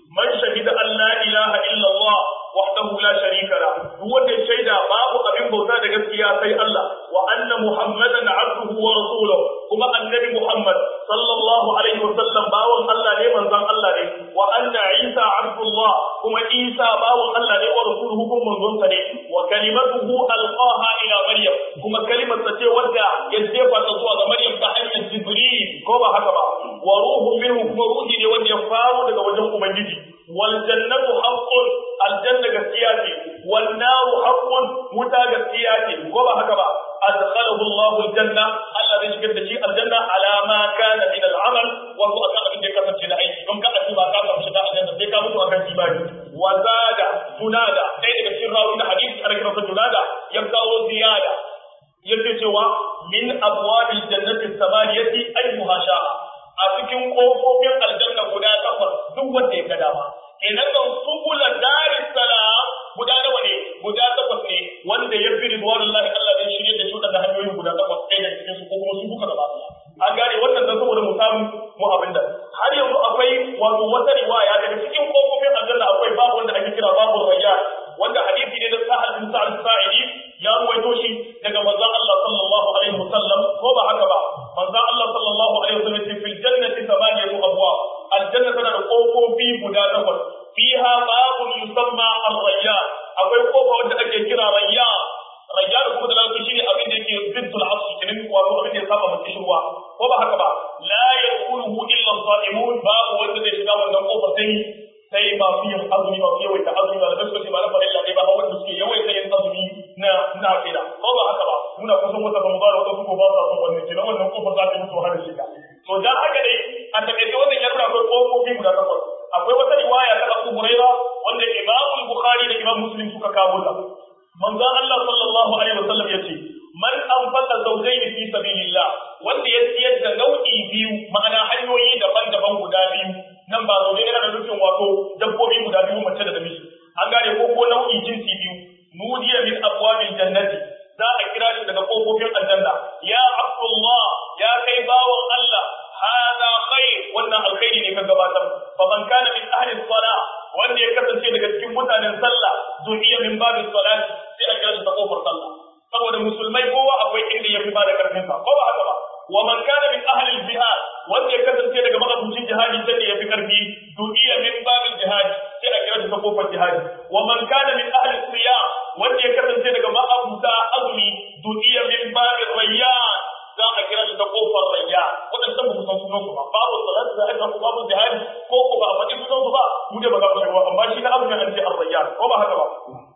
S1: man shahida an la ilaha illa Allah wahdahu la sharika la duk wanda shaida babu abin bauta da gaskiya sai Allah wa anna muhammadan abduhu wa rasuluhu kuma annabi muhammad sallallahu alaihi wa sallam bawon Allah ne manzon Allah ne wa anna isa abdullah kuma isa bawon Allah ne wa rasuluhu kuma manzon sa ne wa kalimatuhu alqaha ila maryam kuma kalimar sa ce wadda ya jefa ta zuwa ga maryam ta hanyar jibril ko ba haka ba wa ruhu minhu kuma ruhi ne wanda ya faro daga wajen ubangiji wal jannatu haqqun aljanna gaskiya ce wan naru haqqun wuta gaskiya ce ko ba haka ba adkhalahu Allahu aljanna Allah zai shigar da shi aljanna ala ma kana min al'amal wa huwa kan abin da ya kasance na aiki don kada ba ka samu shiga aljanna sai ka mutu akan imani wa zada tunada dai daga cikin rawi da hadisi ana kiransa tunada ya kawo ziyada yake cewa min abwabil jannati samaniyati ayyuha sha'a a cikin kofofin aljanna guda takwas duk wanda ya ga dama kenan kan subula daris salam guda nawa ne guda takwas ne wanda ya fi ridwanullahi Allah zai shirye da shi da hanyoyin guda takwas ɗaya da cikin su ko kuma su duka gaba an gane wannan dan saboda mu samu mu abin da har yanzu akwai wato wata riwaya daga cikin kofofin aljanna akwai babu wanda ake kira babu rayyan wanda hadisi ne da sahal bin sa'al sa'idi ya ruwaito shi daga manzon Allah sallallahu alaihi wasallam ko ba haka ba manzon Allah sallallahu alaihi wasallam ce fil jannati thamaniyatu abwab aljanna tana da kofofi guda takwas fiha babun yusamma ar-rayyan akwai kofa wanda ake kira rayyan rayyan kuma da lafi shine abin da yake ziddul asr kinin wato abin da ya saba mutum shirwa ko ba haka ba la yaquluhu illa as-sa'imun babu wanda zai shiga wannan kofa sai sai masu yin azumi masu yawaita azumi da suka ce ba na farilla ne ba ba wanda suke yawaita yin azumi na na akida ko ba haka ba muna kusan wata ramadan wata su ko ba sa son wannan kina wannan kofar za ta mutu har shiga to dan haka dai a takaice wannan ya nuna akwai kofofi guda takwas akwai wata riwaya ta Abu Huraira wanda Imam Bukhari da Imam Muslim suka kawo ta manzon Allah sallallahu alaihi wasallam yace man anfaqa zawjayn fi sabilillah wanda ya siyar da nau'i biyu ma'ana hanyoyi daban-daban guda biyu nan ba zaune yana da nufin wato dabbobi guda biyu mace da namiji an gane ko ko nau'i jinsi biyu nudiya min abwabil jannati za a kira shi daga kofofin aljanna ya abdullah ya kai bawon Allah hada khair wannan alkhairi ne ka gabatar fa man kana min ahli salah wanda ya kasance daga cikin mutanen sallah du'iya min babis salat sai a kira shi ta kofar sallah saboda musulmai kowa akwai inda ya fi ba da karfin sa ko ba haka ba wa man kana min ahli al-jihad wanda ya kasance daga magabucin jihadi sai da yafi karfi du'iya min babil jihad sai a kira shi ta kofar jihadi wa man kana min ahli siyam wanda ya kasance daga ma'abuta azumi du'iya min babil rayyan za a kira shi ta kofar rayyan wadanda ba mu san sunan su ba babu salat da aka ku babu jihadi ko ko ba a faɗi sunan su ba mu da ba za mu shiga amma shi na azumin an ce ar-rayyan ko ba haka ba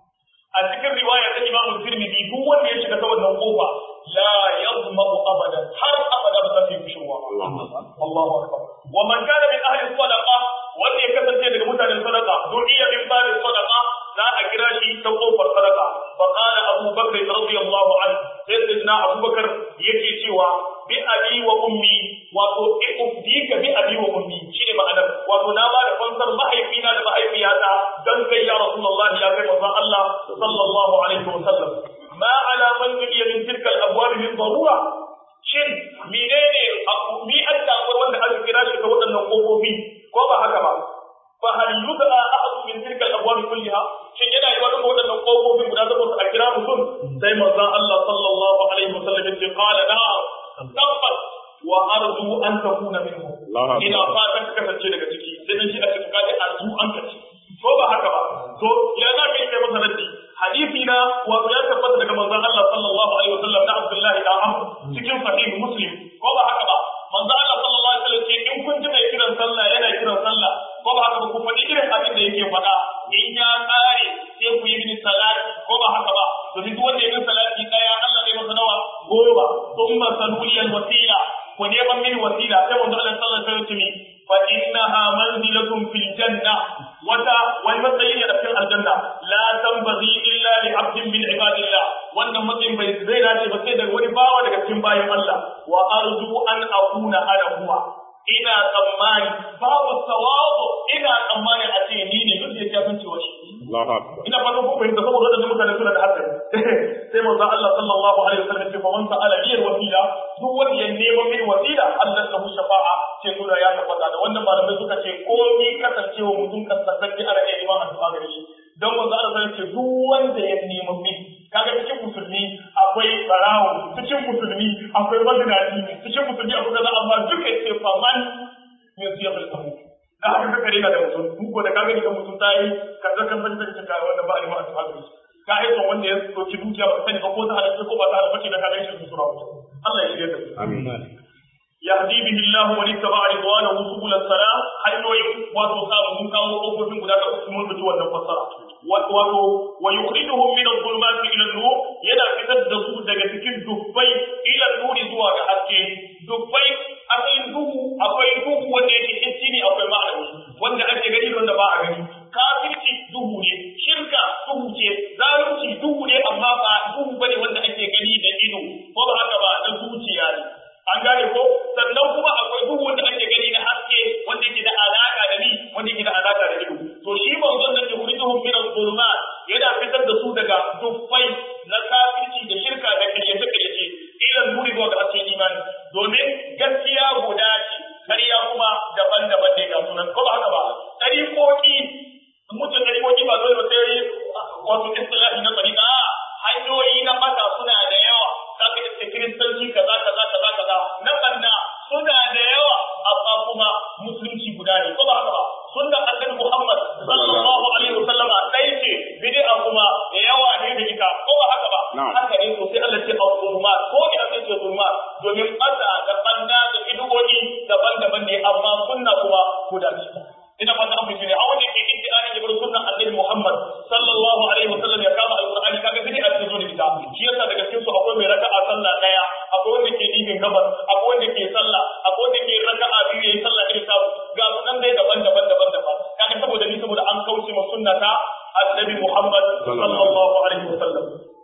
S1: a cikin riwaya ta Imam Tirmidhi duk wanda ya shiga ta wannan kofa la yazma'u abadan har abada ba zai yi shirwa Allahu akbar wa man kana min ahli sadaqa wanda ya kasance daga mutanen sadaqa du'iya min babi sadaqa za a kira shi ta kofar sadaqa fa qala Abu Bakr radiyallahu anhu sayyidina Abu Bakr yake cewa bi abi wa ummi wato ufdika bi abi wa ummi shine ma'anar wato na ba da fansar mahaifina da mahaifiyata dan kai ya Rasulullah ya kai manzon Allah sallallahu alaihi wa sallam ma ala man yudiya min tilka al-abwab min darura shin menene mi an da wanda aka kira shi ta waɗannan kofofi ko ba haka ba fa hal yud'a ahad min tilka al-abwab kulliha shin yana yi wannan waɗannan kofofi guda takwas a kira mutum sai manzon Allah sallallahu alaihi wa sallam ya ce qala na'am tabbas wa arju an takuna minhum ina fatan ka kasance daga ciki sai dan shi a cikin kaji arju an kace ko ba haka ba to ya za ka yi kai masa raddi hadisi na wato ya tabbata daga manzon Allah sallallahu alaihi wasallam da Abdullah da Amr cikin sahih Muslim ko ba haka ba manzon Allah sallallahu alaihi wasallam ce in kun ji mai kiran sallah yana kiran sallah ko ba haka ba ku faɗi irin abin da yake faɗa in ya ƙare sai ku yi mini salat ko ba haka ba domin duk wanda ya yi salati daya Allah zai masa nawa goma thumma sanuliyal wasila ku neman mini wasila sai manzo Allah sallallahu alaihi wasallam fa innaha manzilatun fil janna wata wani matsayi ne a cikin aljanna la tanbaghi illa li abdin min ibadillah wannan matsayin bai zai dace ba sai daga wani bawa daga cikin bayan Allah wa arju an akuna ana huwa ina tsammani babu tawazu ina tsammani a ce ni ne duk da ya san cewa shi ina fatan ko fahimta saboda wadannan mutane suna da hankali sai sai manzo Allah sallallahu alaihi wasallam ya ce fa man sa'ala liyal wasila duk wanda ya nema min wasila Allah lahu shafa'a ce nuna ya tabbata da wannan malamai suka ce komai kasancewa mutum kasantacce ana iya neman addu'a gare shi don manzo Allah sai ce duk wanda ya nema min kaga cikin musulmi akwai barawo cikin musulmi akwai mazinaci cikin musulmi akwai kaza amma duka ce fa man min siyaqul abu da haka kaka rena da mutum duk wanda kaga ni da mutum tayi kaza kan san take ka wanda ba alima addu'a gare shi ka haifar wanda ya ɗauki dukiya ba sani ba ko ta halatta ko ba ta halatta da kaga shi sura Allah ya shirya da su
S3: amin
S1: yahdi bihi Allah wa littaba ridwanahu subul salam hanyoyin wato samu mun kawo kofofin guda da su mun rubuta wannan fasara wato wa yukhrijuhum min adh-dhulumati ila an-nur yana fitar da su daga cikin dubbai ila nuri zuwa ga haske dubbai akwai duhu akwai duhu wanda yake hissi ne akwai ma'anawi wanda ake gani da wanda ba a gani kafirci duhu ne shirka duhu ce zalunci duhu ne amma ba duhu bane wanda ake gani da ido ko ba haka ba na zuciya ne an gane ko sannan kuma akwai duhu wanda ake gani da haske wanda yake da alaka da ni wanda yake da alaka da ido to shi manzon da yukhrijuhum min adh-dhulumat yana fitar da su daga dufai na kafirci da shirka da kayyace kayyace ila nuri zuwa ga hasken imani domin gaskiya guda ce ƙarya kuma daban-daban ne ga sunan ko ba haka ba ɗariƙoƙi mutum ɗariƙoƙi ba dole ba sai wato istilahi na tsarika hanyoyi na mata suna da yawa zaka iske kiristanci kaza kaza kaza kaza na banna suna da yawa amma kuma musulunci guda ne ko ba haka ba sunnan annabi Muhammad sallallahu alaihi wasallama dai ce bid'a kuma da yawa ne da ita ko ba haka ba haka ne to sai Allah ce al-zulmat ko ina sai ce zulmat domin fata da banna da bid'o'i daban-daban ne amma sunna kuma guda ce ina fata an fice ne a wanda ke iddianin ya bar sunnan annabi Muhammad sallallahu alaihi wasallam ya kama alqur'ani kaga bid'a ce zo da ita shi yasa daga cikin su akwai mai raka'a sallah daya akwai wanda ke dibin gabas akwai wanda ke sallah akwai wanda ke raka'a biyu yayin sallah irin ta ga su nan dai daban-daban daban-daban kaga saboda ni saboda an kauce ma sunnata annabi Muhammad sallallahu alaihi wasallam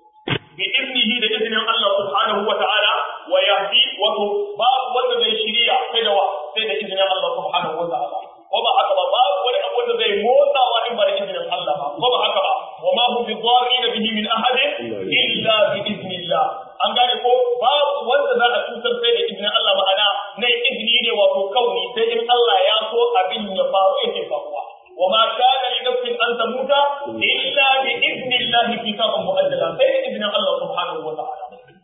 S1: bi iznihi da iznin Allah subhanahu wa ta'ala wa yahdi wa babu wanda zai shiriya sai da wa sai da iznin Allah subhanahu wa ta'ala ko ba haka ba babu wani abu wanda zai motsawa in ba da izinin Allah ba ko ba haka ba wa ma hum bi dharrin bihi min ahadin illa bi idnillah an gane ko babu wanda za a cutar sai da izinin Allah ma'ana na izini ne wato kauni sai in Allah ya so abin ya faru yake faruwa wa ma kana li nafsin an tamuta illa bi idnillah kitaban mu'ajjala sai da izinin Allah subhanahu wa ta'ala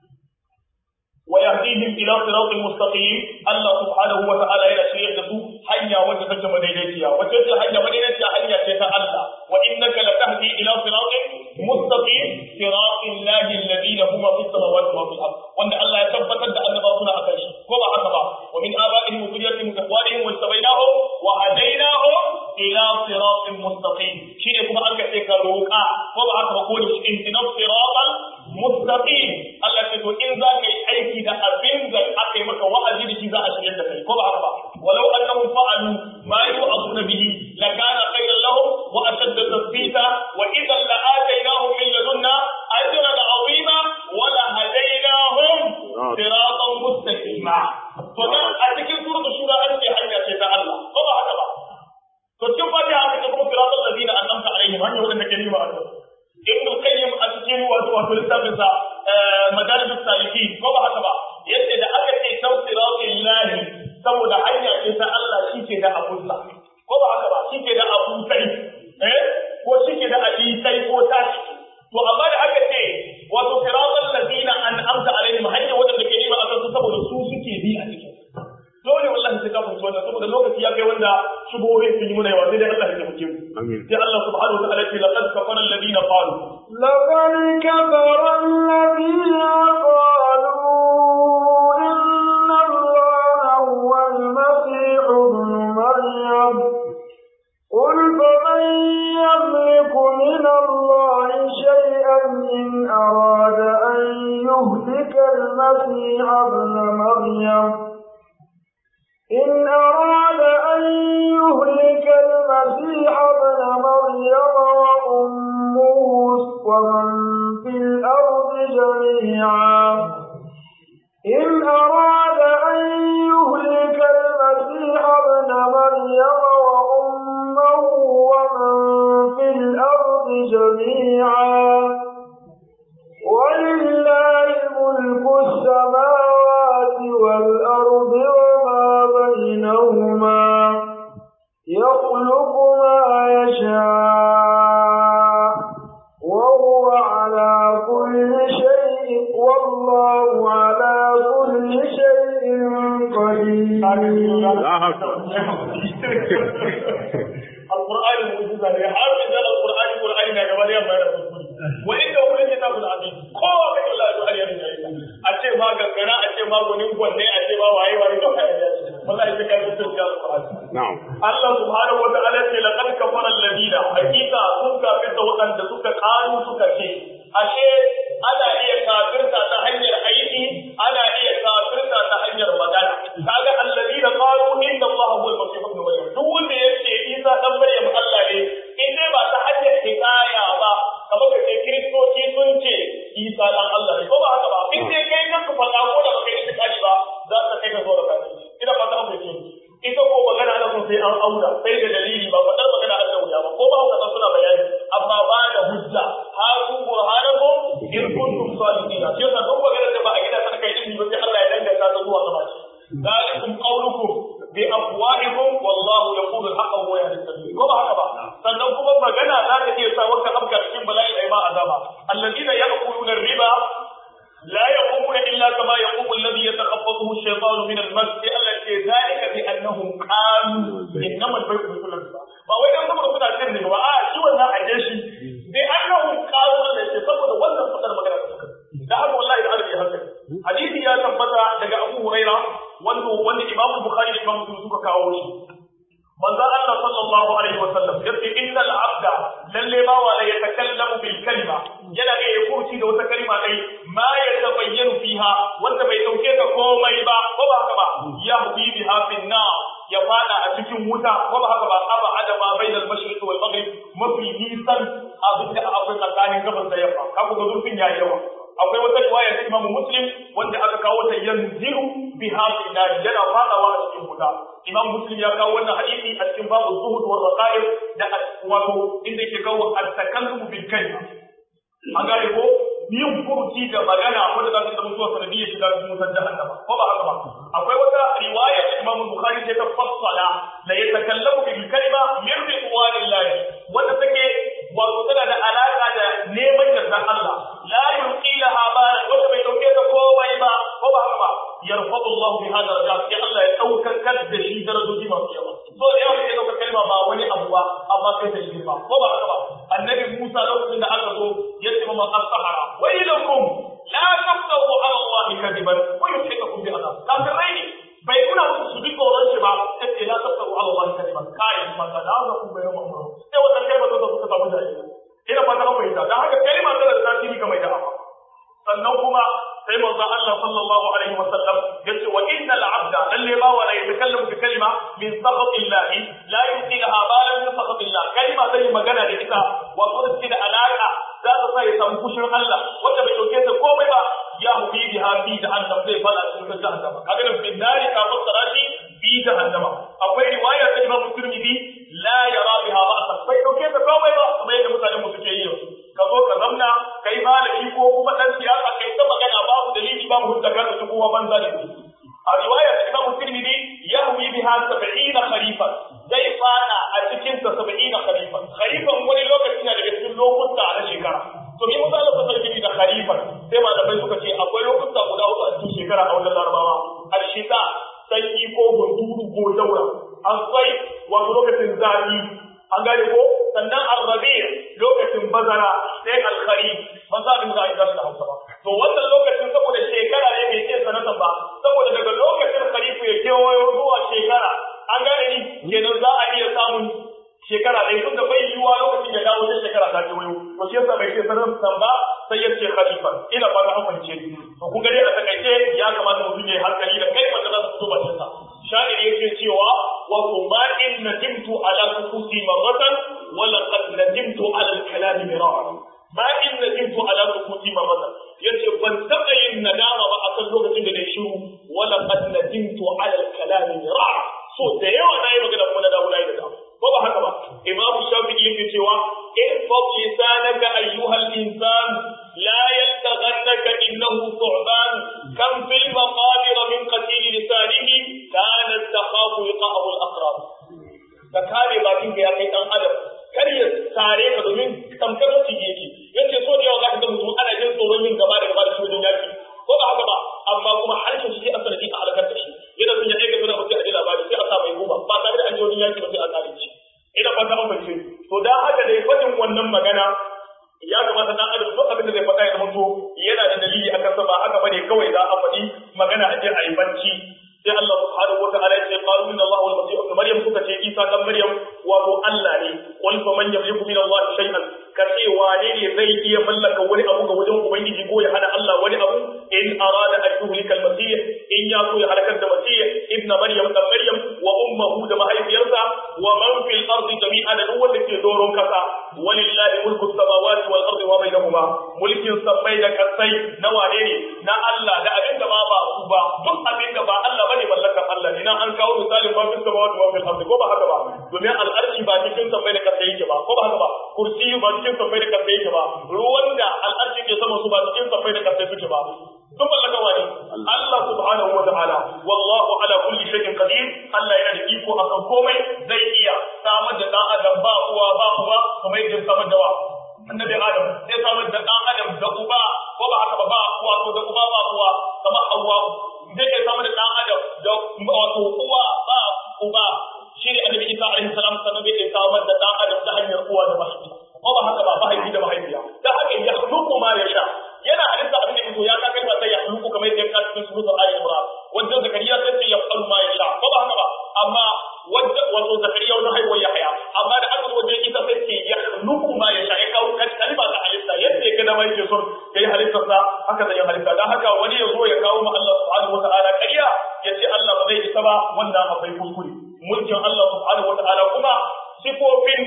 S1: ويهديهم الى صراط مستقيم الله سبحانه وتعالى الى شيء da su hanya wacce take madaidaiciya wacce ce hanya madaidaiciya hanya ce ta Allah wa innaka latahdi ila siratin mustaqim siratil lahi alladhi lahu ma fis samawati wa fil ard wanda Allah ya tabbatar da annabawa suna akan shi ko ba haka ba wa min abaihim wa dhurriyyatihim wa ikhwanihim wa istabainahum wa hadainahum ila siratin mustaqim shine kuma an ce ka roƙa ko ba haka ba ko ne intinas siratal mustaqim Allah ce to in za ka yi aiki da abin da aka yi maka wa'azi da shi za a shirya da kai ko ba haka ba walau annahum fa'alu ma yu'azuna bihi lakana khayran lahum wa ashadda tathbita wa idhan la'ataynahum min ladunna ajran 'azima wa la hadaynahum siratan mustaqima to dan a cikin suratul shura an ce hanya ce ta Allah ko ba haka ba to cikin fatiha aka ce kuma siratal ladina an'amta alaihim hanya wadanda ke nima Allah ibn qayyim a cikin wato wato littafin sa madarij salikin ko ba haka ba yace da aka ce tawsiratul lahi saboda hanya ce ta Allah shike da abunsa ko ba haka ba shike da abu sai eh ko shike da ali sai ko tashi to amma da aka ce wato siratal ladina an'amta alaihim hanya wadanda ke nima akan su saboda su suke bi a cikin dole wallahi sai ka fahimci wannan saboda lokaci ya kai wanda shubuhohin sun yi muna yawa sai dai Allah ya taimake mu
S3: Amin.
S1: sai Allah subhanahu wa ta'ala ce laqad kafara alladhina qalu
S2: لقد كفر الذين قالوا إن الله هو المسيح ابن مريم قل فمن يملك من الله شيئا إن أراد أن يهلك المسيح ابن مريم إن أراد أن يهلك المسيح ابن مريم وأمه ومن في الأرض جميعا إن أراد أن يهلك المسيح ابن مريم وأمه ومن في الأرض جميعا ولله
S1: alqur'ani mu'jiza ne har da alqur'ani qur'ani na gaba da yamma da kuskure wa inda wani kitabul azim ko kai Allah ya har yana yi a ce ma gangara a ce ma gunin gwanne a ce ma waye waye to kai wallahi sai kai mutum ga alqur'ani
S3: na'am
S1: Allah subhanahu wa ta'ala ce laqad kafara alladina hakika sun kafirta waɗanda suka kanu suka ce ashe ana iya kafirta ta hanyar aiki ana iya kafirta ta hanyar magana kaga alladina qalu inna Allah huwa al-masih ibn maryam duk wanda yace Isa dan Maryam Allah ne in dai ba ta hanyar hikaya ba kamar ka ce kiristoci sun ce Isa dan Allah ne ko ba haka ba in dai kai kanka faɗa ko da baka yi tsakani ba za ka kai ka zo da kafirci ina fata an fahimce ita ko magana ana son sai an aura sai da dalili ba faɗar magana an wuya ba ko ba haka suna bayani amma ba da hujja ha ku burhanakum in kuntum sadiqina sai ka duk magana da ba a gida ta kai ilimi ba sai Allah ya danganta ta zuwa gaba shi zalikum qawlukum bi afwahikum wallahu yaqulu al-haqqa wa yahdi as-sabil ko ba haka ba sannan kuma magana za ta iya sa wata abka cikin bala'i ai ma azaba alladina ya'kuluna ar-riba لا يقومون إلا كما يقوم الذي يتخبطه الشيطان من المس التي ذلك بأنهم قالوا إنما البيع مثل الربا ba wai dan saboda kuna cin ne ba a shi wannan a jeshi bi annahum qalu Allah ce saboda wannan fadar magana da haka wallahi da arabi haka hadisi ya tabbata daga Abu Huraira wanda wanda Imam Bukhari da Imam Muslim suka kawo shi manzo Allah sallallahu alaihi wa sallam yace innal abda lalle ba wa la yatakallamu bil kalima yana iya ya kurci da wata kalma dai ma ya tabayyanu fiha wanda bai dauke ka komai ba ko ba haka ba ya hubi biha fin nar ya fada a cikin wuta ko ba haka ba aba adama bainal mashriq wal maghrib mafi nisan abin da akwai tsakanin gabas da yamma kaga ga zurfin yayi yawa akwai wata riwaya ta Imam Muslim wanda aka kawo ta yanziru biha fin nar yana fadawa a cikin wuta Imam Muslim ya kawo wannan hadisi a cikin babu zuhud wa raqaib da wato inda yake kawo at-takallum bil kalima an gane ko yin furuci da magana wanda za ta zama zuwa sanadiyyar shiga cikin wutar jahannama ko ba haka ba akwai wata riwaya ta Imam Bukhari ta fassala la yatakallamu bil kalima min ridwanillahi wanda take wato tana da alaka da neman yardan Allah la yulqi laha balan wanda bai dauke ta komai ba ko ba haka ba yarfadu Allah bi hada darajat sai Allah ya daukar da shi darajoji masu yawa so da yawa sai daukar kalma ba wani abu ba amma kai ta shi ba ko ba haka ba annabi Musa lokacin da aka zo ya ce mama as-sahara wailakum la taftahu ala Allah kadiban wa yuhikakum bi adab kafirai ne bai kuna musu su bi tsoron shi ba sai la taftahu ala Allah kadiban kai ma da za ku bayyana mu sai wannan kalma ta suka samu da ina fata an fahimta dan haka kalma tana da tasiri ga mai da'awa sannan kuma sai manzo Allah sallallahu alaihi wa sallam yace wa innal abda lalle ba wa la yatakallamu bi kalima min sakhatillahi la yuqilaha balan min sakhatillah kalima zai magana da ita wato da da alaka za ta sa ya samu kushin Allah wanda bai dauke ta komai ba ya hubi biha fi jahannam zai fada cikin jahannam kaga nan bin nari ka fassara shi fi jahannam akwai riwaya ta Imam Tirmidhi la yara biha ba'sa bai dauke ta komai ba kuma yadda mutanen mu suke yi yanzu ka zo ka zamna kai malami ko kuma dan siyasa kai ta magana babu dalili babu hujja ka da kowa banza da a riwaya ta Imam Tirmidhi yahwi biha 70 kharifan zai fada a cikin ta 70 kharifan kharifan wani lokaci na daga cikin lokuta na shekara to me musa Allah ta sarki da kharifan sai malamai suka ce akwai lokuta guda hudu a cikin shekara a wajen Larabawa al-shita sanyi ko hunturu ko daura an sai wato lokacin zafi an gane ko sannan arrabi lokacin bazara sai alkhari ban sa abin da za da hausa ba to wannan lokacin saboda shekara ne bai ce sanatan ba saboda daga lokacin kharifu ya kewayo zuwa shekara an gane ni kenan za a iya samun shekara ɗaya tun da bai yiwuwa lokacin ya dawo sai shekara ta kewayo to shi yasa bai ce sanatan ba sai ya ce khalifa ina ba da hankali to kun ga dai a takaice ya kamata mutum ya yi hankali da kai wanda za su fito bakin sa sha'ir yake cewa wa kuma in nadimtu ala sukuti marratan wa laqad nadimtu ala al-kalam mirara ma in nadimtu ala sukuti marratan yace ban taba yin nadama ba akan lokacin da na shiru wa laqad nadimtu ala al-kalam mirara so da yawa na yi magana kuma na dawo na yi da dawo ko ba haka ba imam shafi'i yake cewa ihfaz lisanaka ayyuha al-insan la yaltaghannaka innahu thu'ban kam fil maqabir min qatil lisanihi kanat takhafu liqa'ahu al-aqrab ka kare bakin ka ya kai dan adam kar ya sare ka domin tamkar mutum yake yace so da yawa za ka ga mutum ana jin tsoron yin gaba da gaba da shi wajen yaki ko ba haka ba amma kuma harshen shi a sanadi a halakar da shi yana son ya aika suna mutum a ji labari sai a sa mai guba wannan magana ya kamata dan adam duk abin da zai faɗa ya zama to yana da dalili akan sa ba haka bane kawai za a faɗi magana a je a yi bacci sai Allah subhanahu wataala ya ce qalu inna Allah wal masih ibn maryam suka ce Isa dan Maryam wato Allah ne qul fa man yamliku min Allah shay'an ka ce wane ne zai iya mallaka wani abu ga wajen ubangiji ko ya hana Allah wani abu in arada an yuhlika al masih in ya so ya halakar da masih ibn Maryam dan Maryam wa ummuhu da mahaifiyarsa wa man fil ardi jami'an da duk wanda ke doron kasa walillahi mulku samawati wal ardi wa bainahuma mulkin sammai da kasai na wane ne na Allah da abin da ba ba su ba duk abin da ba Allah bane mallakar Allah ne nan an kawo misalin ma fil samawati wa fil ardi ko ba haka ba domin al'arshi ba cikin sammai da kasai yake ba ko ba haka ba kursi ba cikin sammai da kasai yake ba ruwan da al'arshi ke sama su ba cikin sammai da kasai suke ba sun mallaka wani Allah subhanahu wa ta'ala wallahu ala kulli shay'in qadir Allah yana da iko akan komai zai iya samar da dan adam ba uwa ba uba kuma yadda samar da wa annabi adam sai samar da dan adam da uba ko ba haka ba ba uwa ko da uba ba uwa kamar Hawwa zai iya samar da dan adam da wato uwa ba uba shi ne annabi Isa alaihi salam sannan bai iya samar da dan adam da hanyar uwa da mahaifi ko ba haka ba mahaifi da mahaifiya da haka ya khluqu ma yasha yana halitta abin da yake ya ka kai ba sai ya khluqu kamar yadda ya ka cikin suratul ali imran wanda zakariya sai ce ya falu ma yasha ko ba haka ba amma wanda wato zakariya wannan haihuwar yahya amma da aka wajen ita sai ce ya khluqu ma yasha ya kawo kalma ta halitta yadda ya ga dama yake son yayi halittar sa haka zai halitta dan haka wani ya zo ya kawo ma Allah subhanahu wataala ƙarya ya ce Allah ba zai isa ba wannan akwai kuskure mulkin Allah subhanahu wataala kuma sifofin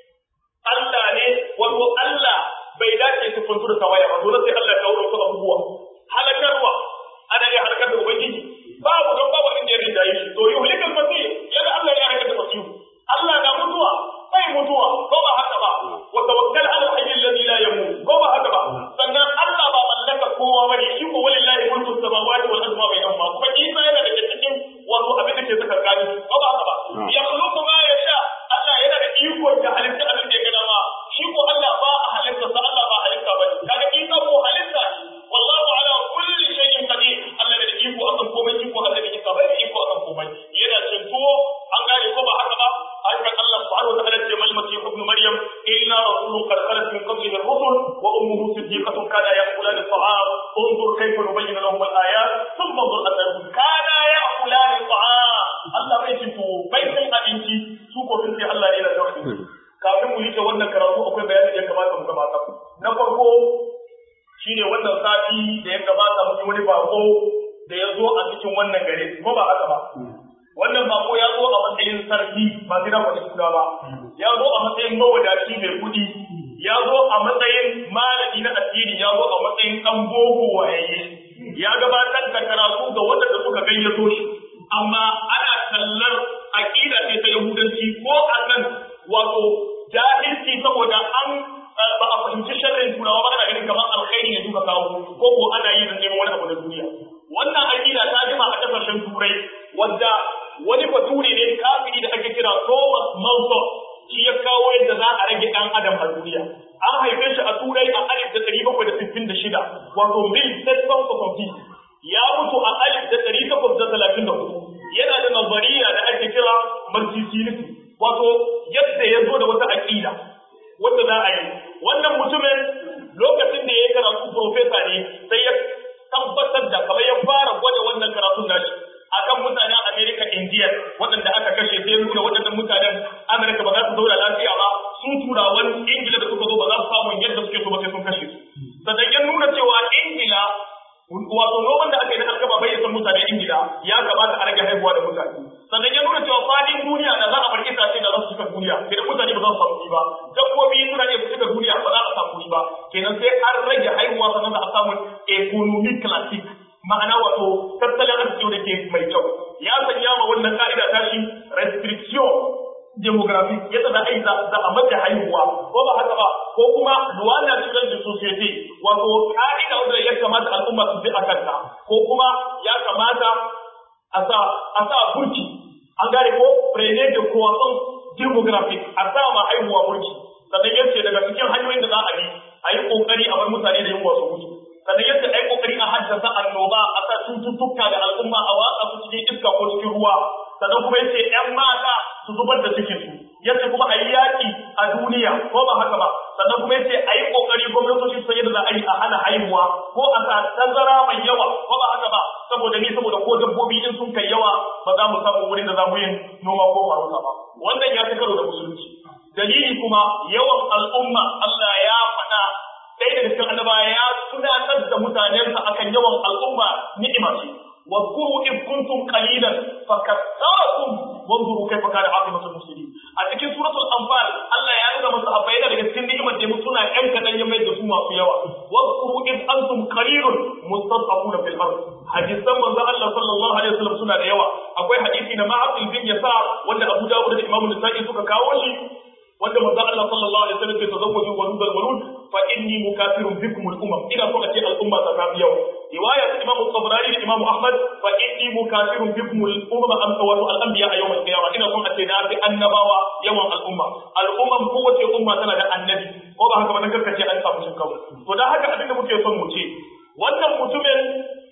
S1: Allah ne wato Allah bai dace su kuntu da tawaya ba dole sai Allah ya kawo su abubuwa halakarwa ana iya halakar da ubangiji babu don babu inda ya rinda yi to yuhlikal masih yadda Allah ya halakar da masih Allah na mutuwa bai mutuwa ko ba haka ba wa tawakkal ala hayy alladhi la yamut ko ba haka ba sannan Allah ba mallaka kowa bane shi ko walillahi mulku samawati wal ardi ma bainahuma kuma Isa yana daga cikin wato abin da ke tsakankani ko ba haka ba ya khluqu ma yasha Allah yana da iko da halitta abin da ya ga dama shi ko Allah ba a halitta sa Allah ba halitta bane kaga Isa ko halitta wallahu ala kulli shay'in qadir Allah da iko akan komai iko Allah da Isa bai iko akan komai yana cin tuwo an gane ko ba haka ba haka Allah subhanahu wa ta'ala ce mal masih ibn maryam illa rasulun qad khalat min qablihi ar-rusul wa ummuhu siddiqatun kana ya'kulan at-ta'am انظر كيف نبين لهم الآيات ثم انظر أثرهم كان يأكلان الطعام الله bai cin tuwo bai cin abinci su ko sun ce Allah yana da wani kafin mu rike wannan karatu akwai bayani da ya kamata mu gabata na farko shine wannan sati da ya gabata mu wani bako da ya zo a cikin wannan gare ko ba haka ba wannan bako ya zo a matsayin sarki ba sai da wani suna ba ya zo a matsayin mawadaci mai kuɗi ya zo a matsayin malami na addini ya zo a matsayin ɗan boko wayayye ya gabatar da karatu ga waɗanda suka gayyato shi amma ana tallar aƙida ce ta yahudanci ko akan wato jahilci saboda an ba a fahimci sharrin turawa ba ana ganin kamar alkhairi ne duka kawo ko ko ana yi da neman wani abu na duniya wannan aƙida ta jima a ƙasashen turai wadda wani bature ne kafiri da ake kira Thomas Malthus shi ya kawo yadda za a rage ɗan adam a duniya an haife shi a turai a alif da ɗari bakwai da sittin da shida wato mil seven soixante ya mutu a alif da ɗari takwas da talatin da hudu yana da nazariya da ake kira martisinity wato yadda ya zo da wata aƙida wanda za a yi wannan mutumin lokacin da ya yi karatu profesa ne sai ya tabbatar da kamar ya fara gwada wannan karatun nashi akan mutanen Amerika Indiya waɗanda aka kashe sai nuna waɗannan mutanen Amerika ba za su zauna lafiya ba su turawan Ingila da suka zo ba za su samu yadda suke so ba sai sun kashe su sannan ya nuna cewa Ingila wato noman da aka yi na alkama bai san mutanen Ingila ya kamata a rage haihuwa da mutane sannan ya nuna cewa fadin duniya da za a bar itace da za su cika duniya idan mutane ba za su samu ba dabbobi suna iya cika duniya ba za a samu ba kenan sai an rage haihuwa sannan za a samu economic classic ma'ana wato tattalin arziki da ke mai kyau ya sanya ma wannan ka'ida ta shi restriction demography yadda za a yi za a mace haihuwa ko ba haka ba ko kuma luwana cikin da society wato ka'ida wanda ya kamata al'umma su bi a kanta ko kuma ya kamata a sa a sa burki an gane ko prene da kowason demographic a sa ma haihuwa burki sannan yace daga cikin hanyoyin da za a bi a yi kokari a bar mutane da yunwa su mutu sannan yadda ai kokari a haddasa annoba a sa cututtuka da al'umma a watsa su cikin iska ko cikin ruwa sannan kuma yace ƴan mata su zubar da cikin su yace kuma a yi yaƙi a duniya ko ba ba haka ba sannan kuma yace a yi kokari gwamnatoci su yadda za a yi a hana haihuwa ko a sa tazara mai yawa ko ba haka ba saboda ni saboda ko dabbobi in sun kai yawa ba za mu samu wurin da za mu yin noma ko farauta ba wannan ya fi karo da musulunci dalili kuma yawan al'umma Allah ya faɗa ɗaya daga cikin annabawa ya tunatar da mutanensa akan yawan al'umma ni'ima ce واذكروا إذ كنتم قليلا فكثركم وانظروا كيف كان عاقبة المفسدين أتكي سورة الأنفال الله يا نونا مصحبين لك سن نعمة يمتنا أم كان يميز سوما في يوا واذكروا إذ أنتم قليل مستضعفون في الأرض حديث من الله صلى الله عليه وسلم سنة يوا أقوي حديثي نما عقل بن يسار ولا أبو داود الإمام النسائي سكا كاوشي wanda manzo Allah sallallahu alaihi wasallam ke tazawwaju wa nudal walud fa inni mukafirun bikum al umam ina so a ce al umma ta tafi yau riwaya ta Imam Tabarani da Imam Ahmad fa inni mukafirun bikum al umma am tawatu al anbiya a yawm al qiyamah ina so a ce na bi annabawa yawan al umma al umam kowace umma tana da annabi ko ba haka ba nan karkace an samu shin kawai to dan haka abinda muke son mu ce wannan mutumin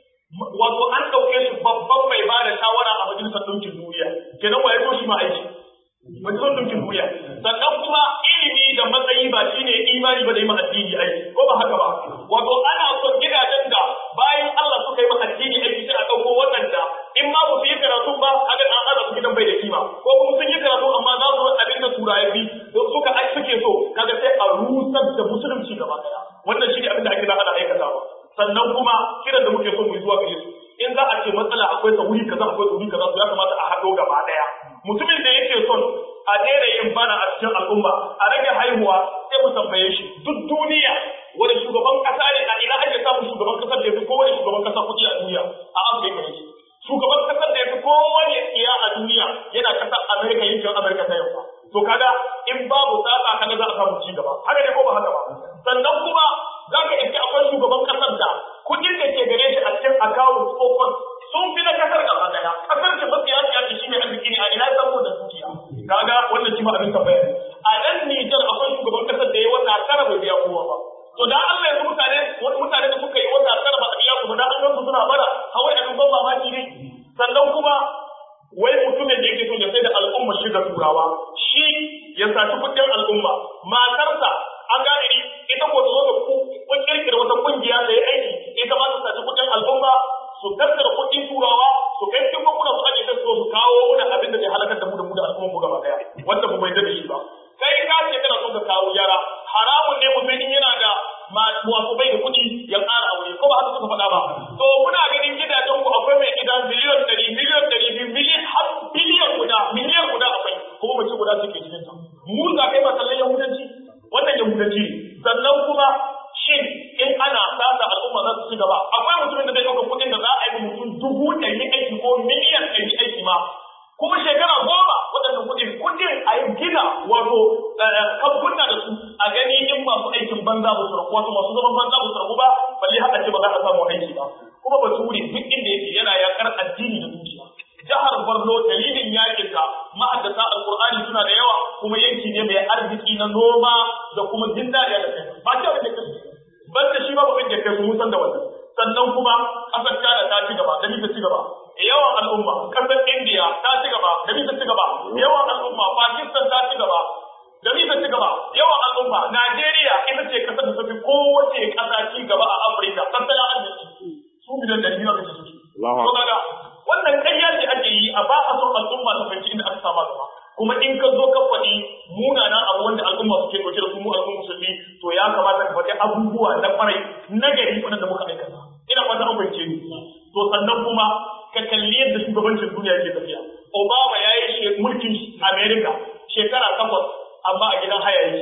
S1: wato an dauke shi babban mai ba da shawara a majalisar ɗinkin duniya kenan waye ko shi ma aiki majalisar ɗinkin duniya sannan kuma ilimi da matsayi ba shine imani ba da yi ma addini aiki ko ba haka ba wato ana son gidajen da bayan Allah suka yi ma addini aiki sai a ɗauko waɗanda in ma ba su yi karatu ba kaga an ana su gidan bai da kima ko kuma sun yi karatu amma za su abin da turaye bi suka ai suke so kaga sai a rusar da musulunci gaba ɗaya wannan shine abin da ake da ana aikatawa sannan kuma kiran da muke so mu yi zuwa gare su in za a ce matsala akwai ta wuri kaza akwai wuri kaza ya kamata a haɗo gaba ɗaya mutumin da yake son a daina yin bana a cikin al'umma a rage haihuwa sai mu tambaye shi duk duniya wani shugaban kasa ne a ina ake samun shugaban kasar da ya fi kowane shugaban kasa kuɗi a duniya a afirka ne shugaban kasar da ya fi kowane tsiya a duniya yana kasar amerika yankin amerika ta yamma to kaga in babu tsaka kaga za a samu ci gaba haka ne ko ba haka ba sannan kuma za ka iske akwai shugaban kasar da kuɗin da ke gare shi a cikin akawun tsohon sun fi na kasar gaba daya kasar ce mafi ya ce shi ne arziki ne a ina samu da dukiya kaga wannan shi ma abin tambaya ne a nan Nijar akwai shugaban kasar da ya wata tara bai biya kowa ba to da Allah yanzu mutane wani mutane da suka yi wata tara ba a biya kuma da an gansu suna bara hawai abin ban mamaki ne sannan kuma wai mutumin da yake so ya sai da al'umma shi ga turawa shi ya saci kuɗin al'umma matarsa an gane ni ita ko ta zo da kun kirkira wata kungiya da ya aiki ita ma ta saci kuɗin al'umma su tattara kuɗin turawa su kai cikin bankuna su aje su su kawo wani abin da zai halakar da mu da mu da al'umma mu gaba daya wanda ba bai da shi ba kai ka ce kana son ka kawo yara haramun ne mutum in yana da wato bai da kuɗi ya ƙara aure ko ba haka suka faɗa ba to muna ganin gidajen ku akwai mai gida miliyan ɗari miliyan ɗari biyu miliyan har biliyan guda miliyan guda akwai kuma mace guda suke cikin ta mu za kai ba kallon yahudanci wannan yahudanci sannan kuma shin in ana sata al'umma za su ci gaba akwai mutumin da zai ɗauka kuɗin da za a yi mutum dubu ɗari aiki ko miliyan ɗari aiki ma kuma shekara goma waɗannan kuɗin kuɗin a yi gina wato kamfuna da su a gani in masu aikin banza ba su rabu wato masu zaman banza ba su rabu ba balle haka ce ba za a samu aiki ba kuma bature duk inda yake yana yakar addini da dukiya jihar Borno dalilin yakin ka ma'addata alqur'ani suna da yawa kuma yanki ne mai arziki na noma da kuma jin daɗi da kai ba ce da kai banda shi ba ba da kai mun san da wannan sannan kuma kasar China ta ci gaba da ta ci gaba yawan al'umma kasar India ta ci gaba da ta ci gaba yawan al'umma Pakistan ta ci gaba da ta ci gaba yawan al'umma Najeriya ita ce kasar da tafi kowace kasa ci gaba a Afirka tattalin arziki su bidan da biyar da suke to kaga wannan ƙarya ce ake yi a ba a son al'umma ta fahimci inda aka sama gaba kuma in ka zo ka faɗi munanan abu wanda al'umma suke ɗauke da su mu al'umma musulmi to ya kamata ka faɗi abubuwa na ƙwarai na gari wanda muka aikata ina fata an fahimce ni to sannan kuma ka kalli yadda shugabancin duniya ke tafiya Obama ya yi mulkin America shekara takwas amma a gidan haya yake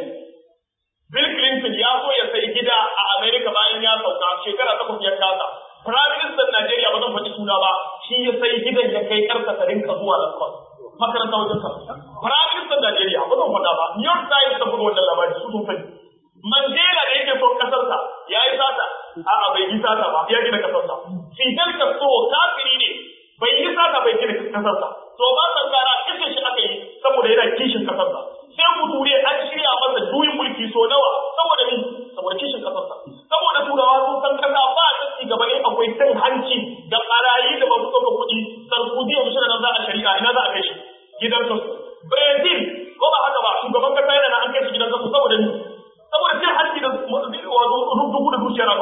S1: Bill Clinton ya so ya sayi gida a America bayan ya sauka shekara takwas ya kasa Prime Minister Najeriya ba zan faɗi suna ba shi ya sai gidan ya kai karka ta rinka zuwa Lagos makaranta wajen sa Prime Minister Najeriya ba zan faɗa ba New York Times ta buga wannan labari su sun sani Mandela da yake son kasarsa ya yi sata a'a bai yi sata ba ya gina kasarsa Fidel Castro kafiri ne bai yi sata bai gina kasarsa to ba sankara kashe shi aka yi saboda yana kishin kasarsa sai kuture an shirya masa juyin mulki so nawa saboda ni saboda kishin kasarsa saboda turawa sun san kasa ba ta ci gaba in akwai cin hanci da barayi da masu ɗaukar kuɗi sarkozy yanzu shi nan za a shari'a ina za a kai shi gidan kasu Brazil ko ba haka ba shugaban kasa yana na an kai shi gidan kasu saboda ni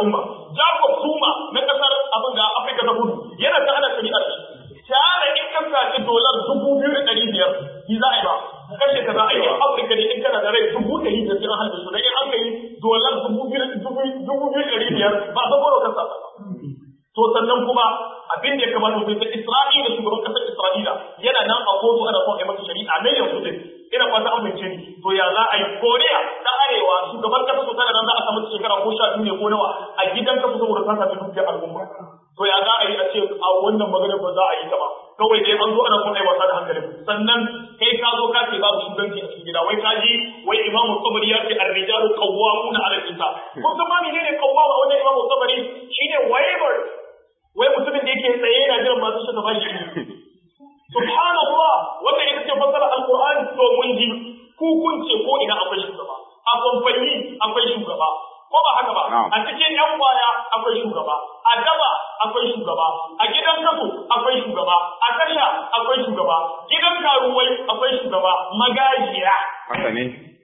S1: al'umma Jacob Zuma na kasar abin da Afirka ta Kudu yana ta ana shari'ar shi tare in ka saci dolar dubu biyu da ɗari biyar ni za a yi ba kashe ka za a yi Afirka ne in kana da rai dubu ɗari da sai an halbe su dan in an kai dolar dubu biyu dubu biyu ɗari biyar ba a san ko kansa to sannan kuma abin da ya kamata mutum sai Isra'ila shugaban kasar Isra'ila yana nan a kotu ana son a yi masa shari'a mai yanzu din ina fata an bincike ni to ya za a yi Koriya ta arewa shugaban kasa su tana nan za a samu shekara ko sha biyu ne ko nawa a gidan kasa saboda ta sami dukiyar al'umma to ya za a yi a ce a wannan magana ba za a yi ta ba kawai dai an zo ana son a yi wasa da hankali sannan kai ka zo ka ce babu shugabanci a cikin gida wai ka ji wai imamu tabari ya ce ar-rijalu qawwamuna 'ala an-nisa kun san ma menene qawwama wannan imamu tabari shine waiver wai mutumin da yake tsaye yana jiran masu shi ba shi subhanallah wanda ita ce fasara alqur'ani to mun ji ku kun ce ko ina akwai shugaba a kamfani akwai shugaba ko ba haka ba a cikin yan kwaya akwai shugaba a daba akwai shugaba a gidan kaso akwai shugaba a tasha akwai shugaba gidan karuwai akwai shugaba magajiya
S3: haka ne